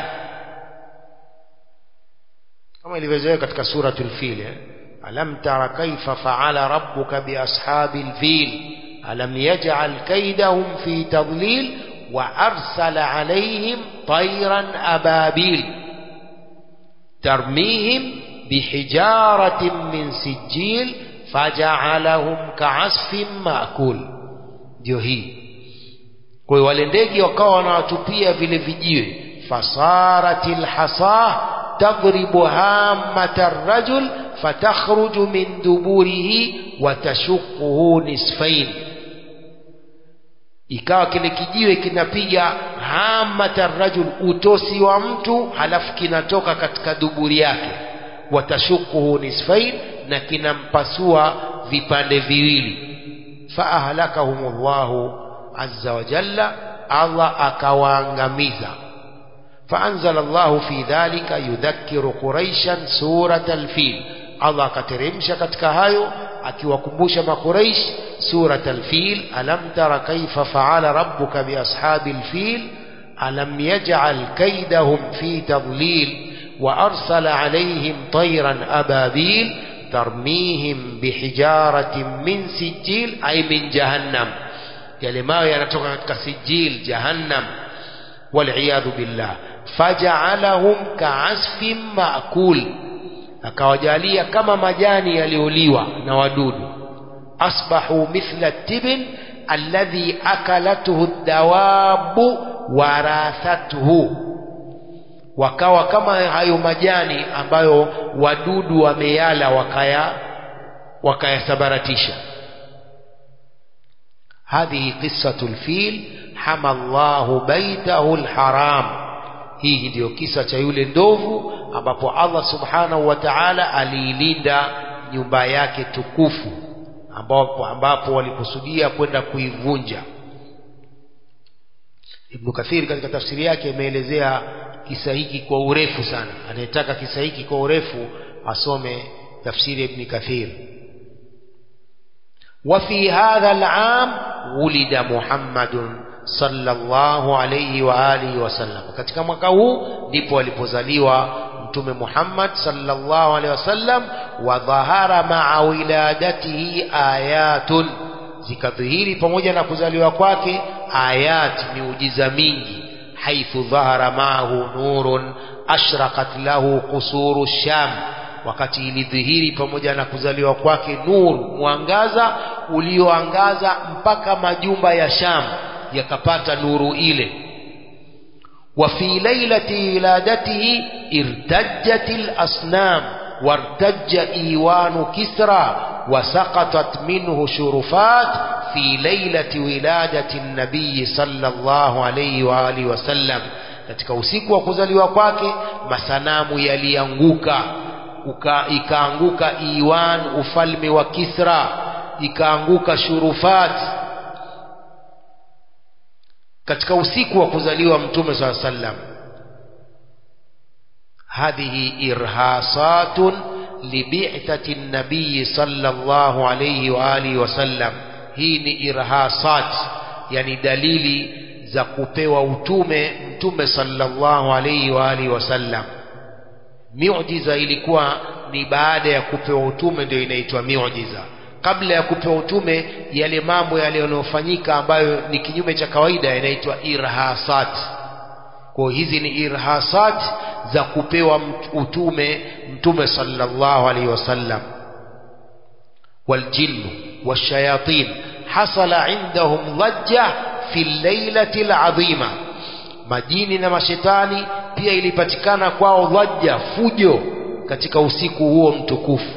kama ilivyozoea katika suratul fil eh? alam tara kaifa faala rabbuka biashabil fil alam yaj'al kaidahum fi tadlil wa arsala alayhim tayran ababil tarmihim bihijaratin min sijil faja'alahum ka'asfin ma'kul ndio hii kwa hiyo wale ndege wakawa wanawatupia vile vijiwe fasaratil hasa tadribu hammata rajul fatakhruju min duburihi watashuquhu nisfain ikawa kile kijiwe kinapiga hammata rajul utosi wa mtu halafu kinatoka katika duburi yake watashuquhu nisfain na kinampasua vipande viwili faahlakahumullahu azza wa jalla Allah akawaangamiza فأنزل الله في ذلك يذكر قريشا سورة الفيل الله كترمش katika hayo akiwakumbusha makuraish سورة الفيل ألم تر كيف فعل ربك بأصحاب الفيل ألم يجعل كيدهم في تضليل وأرسل عليهم طيرا أبابيل ترميهم بحجارة من سجيل أي من جهنم yale mawe yanatoka katika sijil jahannam waliyadhu billah fajaalahum kaasfin maakul akawajalia kama majani yaliyoliwa na wadudu asbahu mithla tibin alladhi akalathu dawabu warathatuhu wakawa kama hayo majani ambayo wadudu wameyala wakaya wakayasabaratisha هذه قصة الفيل حمى الله بيته الحرام hii ndio kisa cha yule ndovu ambapo Allah subhanahu wa ta'ala aliilinda nyumba yake tukufu ambapo, ambapo walikusudia kwenda kuivunja Ibn Kathir katika tafsiri yake imeelezea kisa hiki kwa urefu sana anayetaka kisa hiki kwa urefu asome tafsiri ya Ibn Kathir وفي هذا العام ولد محمد صلى الله عليه وآله وسلم katika mwaka huu ndipo alipozaliwa mtume Muhammad sallallahu alaihi wasallam wa dhahara ma'a wiladatihi ayatun zikadhihiri pamoja na kuzaliwa kwake ayat miujiza mingi haithu dhahara ma'ahu nurun ashraqat lahu qusuru sham wakati ilidhihiri pamoja na kuzaliwa kwake nuru mwangaza ulioangaza mpaka majumba ya Sham yakapata nuru ile wa fi lailati wiladatihi irtajjat al-asnam wartajja iwanu kisra وسقطت منه شرفات في ليلة ولادة النبي صلى الله عليه وآله وسلم katika usiku wa kuzaliwa kwake masanamu yalianguka ikaanguka Iwan ufalme wa Kisra ikaanguka Shurufat katika usiku wa kuzaliwa mtume swalla sallam hadhihi irhasatun libi'tati nabii sallallahu alayhi wa alihi wasallam hii ni irhasat yani dalili za kupewa utume mtume sallallahu alayhi wa alihi wasallam miujiza ilikuwa ni baada ya kupewa utume ndio inaitwa miujiza kabla ya kupewa utume yale mambo yale yanayofanyika ambayo ni kinyume cha kawaida yanaitwa irhasat kwa hizi ni irhasat za kupewa utume mtume sallallahu alaihi wasallam والجن والشياطين حصل عندهم ضجة في الليلة العظيمة majini na mashetani pia ilipatikana kwao dhaja fujo katika usiku huo mtukufu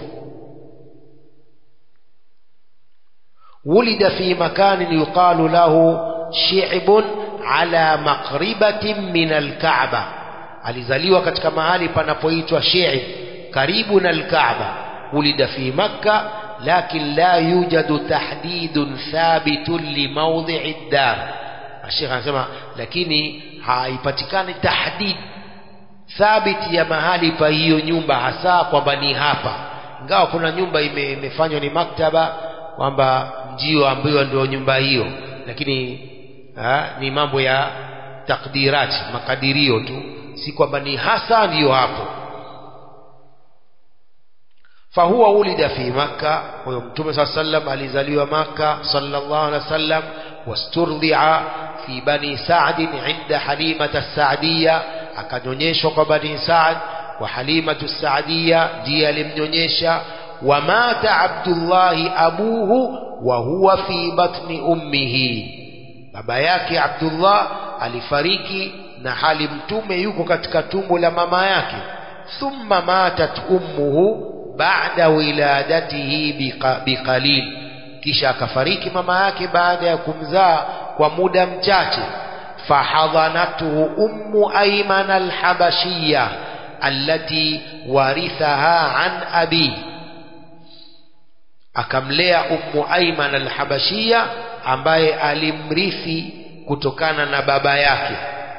ولد في مكان يقال له شعب على مقربة من الكعبة alizaliwa katika mahali panapoitwa Shi'b karibu na al-Kaaba ulida fi Makka lakin la yujadu tahdidun thabitun li mawdhi'i ad-dar Sheikh anasema lakini haipatikani tahdid thabiti ya mahali pa hiyo nyumba hasa kwamba ni hapa ingawa kuna nyumba ime, imefanywa ni maktaba kwamba mjio ambayo ndio nyumba hiyo lakini ha, ni mambo ya takdirati makadirio tu si kwamba ni hasa ndiyo hapo fahuwa ulida fi makka huyo mtume saa sallam alizaliwa makka sallallahu alaihi wasallam wasturdhia fi bani sa'd inda halimata sa'diyya akanyonyeshwa kwa bani sa'd wa halimatu sa'diyya ndiye alimnyonyesha wa mata abdullahi abuhu wa huwa fi batni ummihi baba yake abdullah alifariki na hali mtume yuko katika tumbo la mama yake thumma matat ummuhu ba'da wiladatihi biqalil kisha akafariki mama yake baada ya kumzaa kwa muda mchache fahadhanatuhu ummu ayman alhabashiyya allati warithaha an abi akamlea ummu ayman alhabashiyya ambaye alimrithi kutokana na baba yake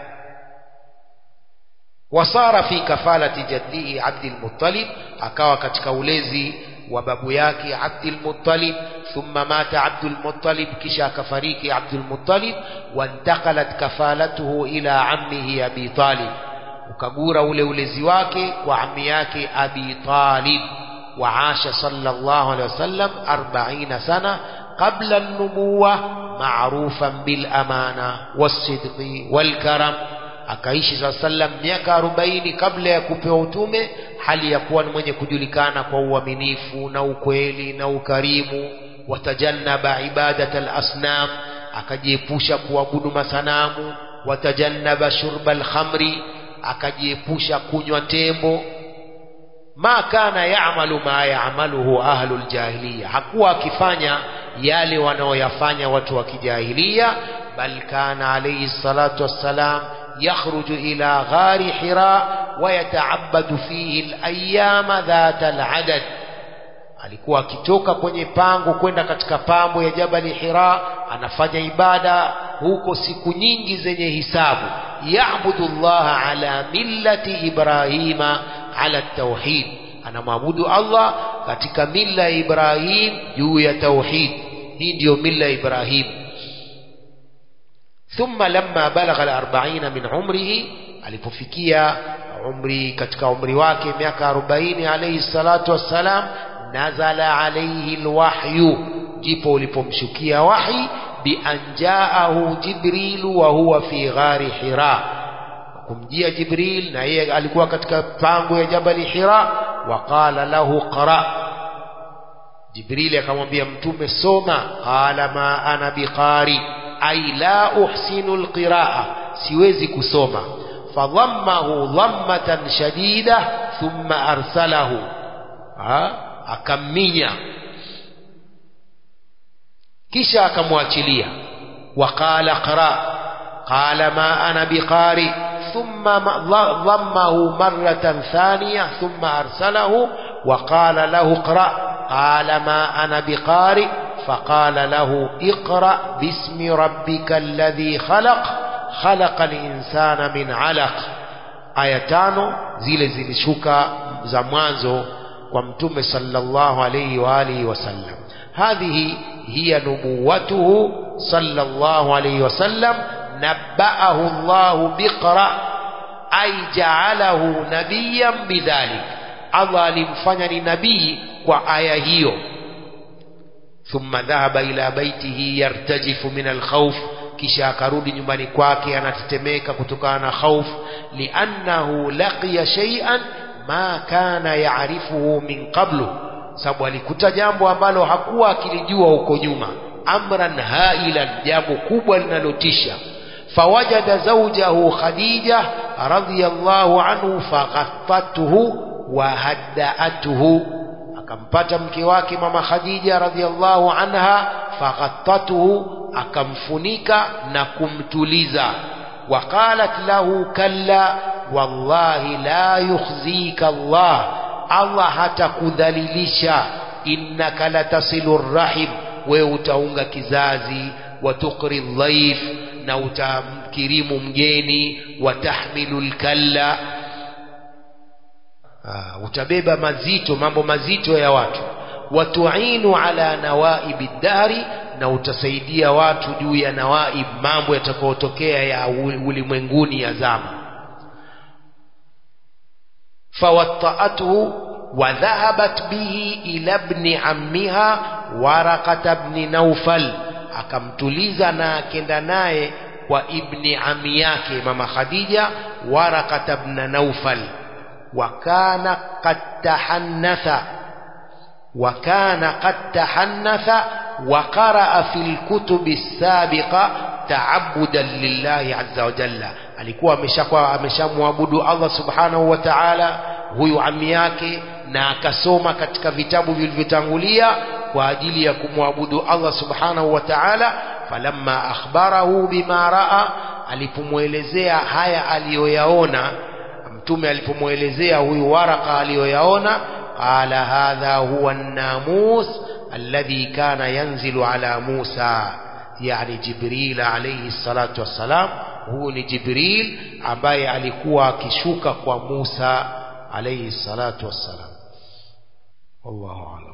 wasara fi kafalati jaddihi Abdul Muttalib akawa katika ulezi wa babu yake Abdul Muttalib thumma mata Abdul Muttalib kisha akafariki Abdul Muttalib wantakalat kafalatuhu ila ammihi Abi Talib ukagura ule ulezi wake kwa ammi yake Abi Talib وعاش صلى الله عليه وسلم أربعين سنة قبل النبوة معروفا بالأمانة والصدق والكرم akaishi saa sallam miaka arobaini kabla ya kupewa utume hali ya kuwa ni mwenye kujulikana kwa uaminifu na ukweli na ukarimu watajannaba ibadat alasnam akajiepusha kuabudu masanamu watajannaba shurba alkhamri akajiepusha kunywa tembo ma kana yaamalu ma yaamaluhu ahlu ljahiliya hakuwa akifanya yale wanaoyafanya watu wa kijahiliya bal kana alayhi salatu wassalam يخرج إلى غار حراء ويتعبد فيه الأيام ذات العدد alikuwa akitoka kwenye pango kwenda katika pambo ya jabali hira anafanya ibada huko siku nyingi zenye hisabu yaabudu llaha ala millati ibrahima ala tauhid anamwabudu allah katika milla ya ibrahim juu ya tauhid hii ndiyo milla ya ibrahim thumma lamma balagha al-arba'ina min umrihi alipofikia umri katika umri wake miaka 40 alayhi salatu wassalam nazala alayhi alwahyu ndipo ulipomshukia wahi bi anjaahu jibrilu wa huwa fi ghari hira kumjia jibril na yeye alikuwa katika pango ya jabali hira waqala lahu qra jibril akamwambia mtume soma qala ma ana biqari ay la uhsinu alqiraa siwezi kusoma fadhammahu dhammatan shadida thumma arsalahu ha? akamminya kisha akamwachilia waqala qra qala ma ana biqari thumma dhammahu marratan thaniya thumma arsalahu وقال له اقرأ قال ما أنا بقارئ فقال له اقرأ باسم ربك الذي خلق خلق الإنسان من علق aya tano zile zilishuka za mwanzo kwa mtume sallallahu alayhi wa alihi wasallam hadhihi hiya nubuwatuhu sallallahu alayhi wasallam nabbaahu Allahu biqra ay ja'alahu nabiyyan bidhalik Allah alimfanya ni nabii kwa aya hiyo thumma dhahaba ila baitihi yartajifu min alkhawf kisha akarudi nyumbani kwake anatetemeka kutokana na khauf liannahu laqiya shay'an ma kana yaarifuhu min qablu sababu alikuta jambo ambalo hakuwa akilijua huko nyuma amran hailan jambo kubwa linalotisha fawajada zawjahu khadija radhiyallahu anhu faghattathu wa haddaatuhu akampata mke wake mama khadija radhiyallahu anha faghattathu akamfunika na kumtuliza waqalat lahu kalla wallahi la yukhzika Allah Allah hatakudhalilisha innaka latasilu rahim wewe utaunga kizazi watukri dhaif na utamkirimu mgeni watahmilu lkalla utabeba mazito mambo mazito ya watu watuinu ala nawaibi ddari na utasaidia watu juu ya nawaib mambo yatakayotokea ya ulimwenguni ya zama fawattaathu wadhahabat bihi ila bni ammiha warakata bni naufal akamtuliza na akenda naye kwa ibni ami yake mama khadija warakata bna naufal wakana qad tahannatha وكان قد تحنث وقرأ في الكتب السابقة تعبدا لله عز وجل alikuwa ameshakuwa ameshamwabudu Allah subhanahu wa ta'ala huyu ami yake na akasoma katika vitabu vilivyotangulia kwa ajili ya kumwabudu Allah subhanahu wa ta'ala falamma akhbarahu bima raa alipomwelezea haya aliyoyaona mtume alipomwelezea huyu waraka aliyoyaona قال هذا هو الناموس الذي كان ينزل على موسى يعني جبريل عليه الصلاة والسلام هو جبريل ambaye alikuwa akishuka kwa Musa alayhi salatu wassalam wallahu a'lam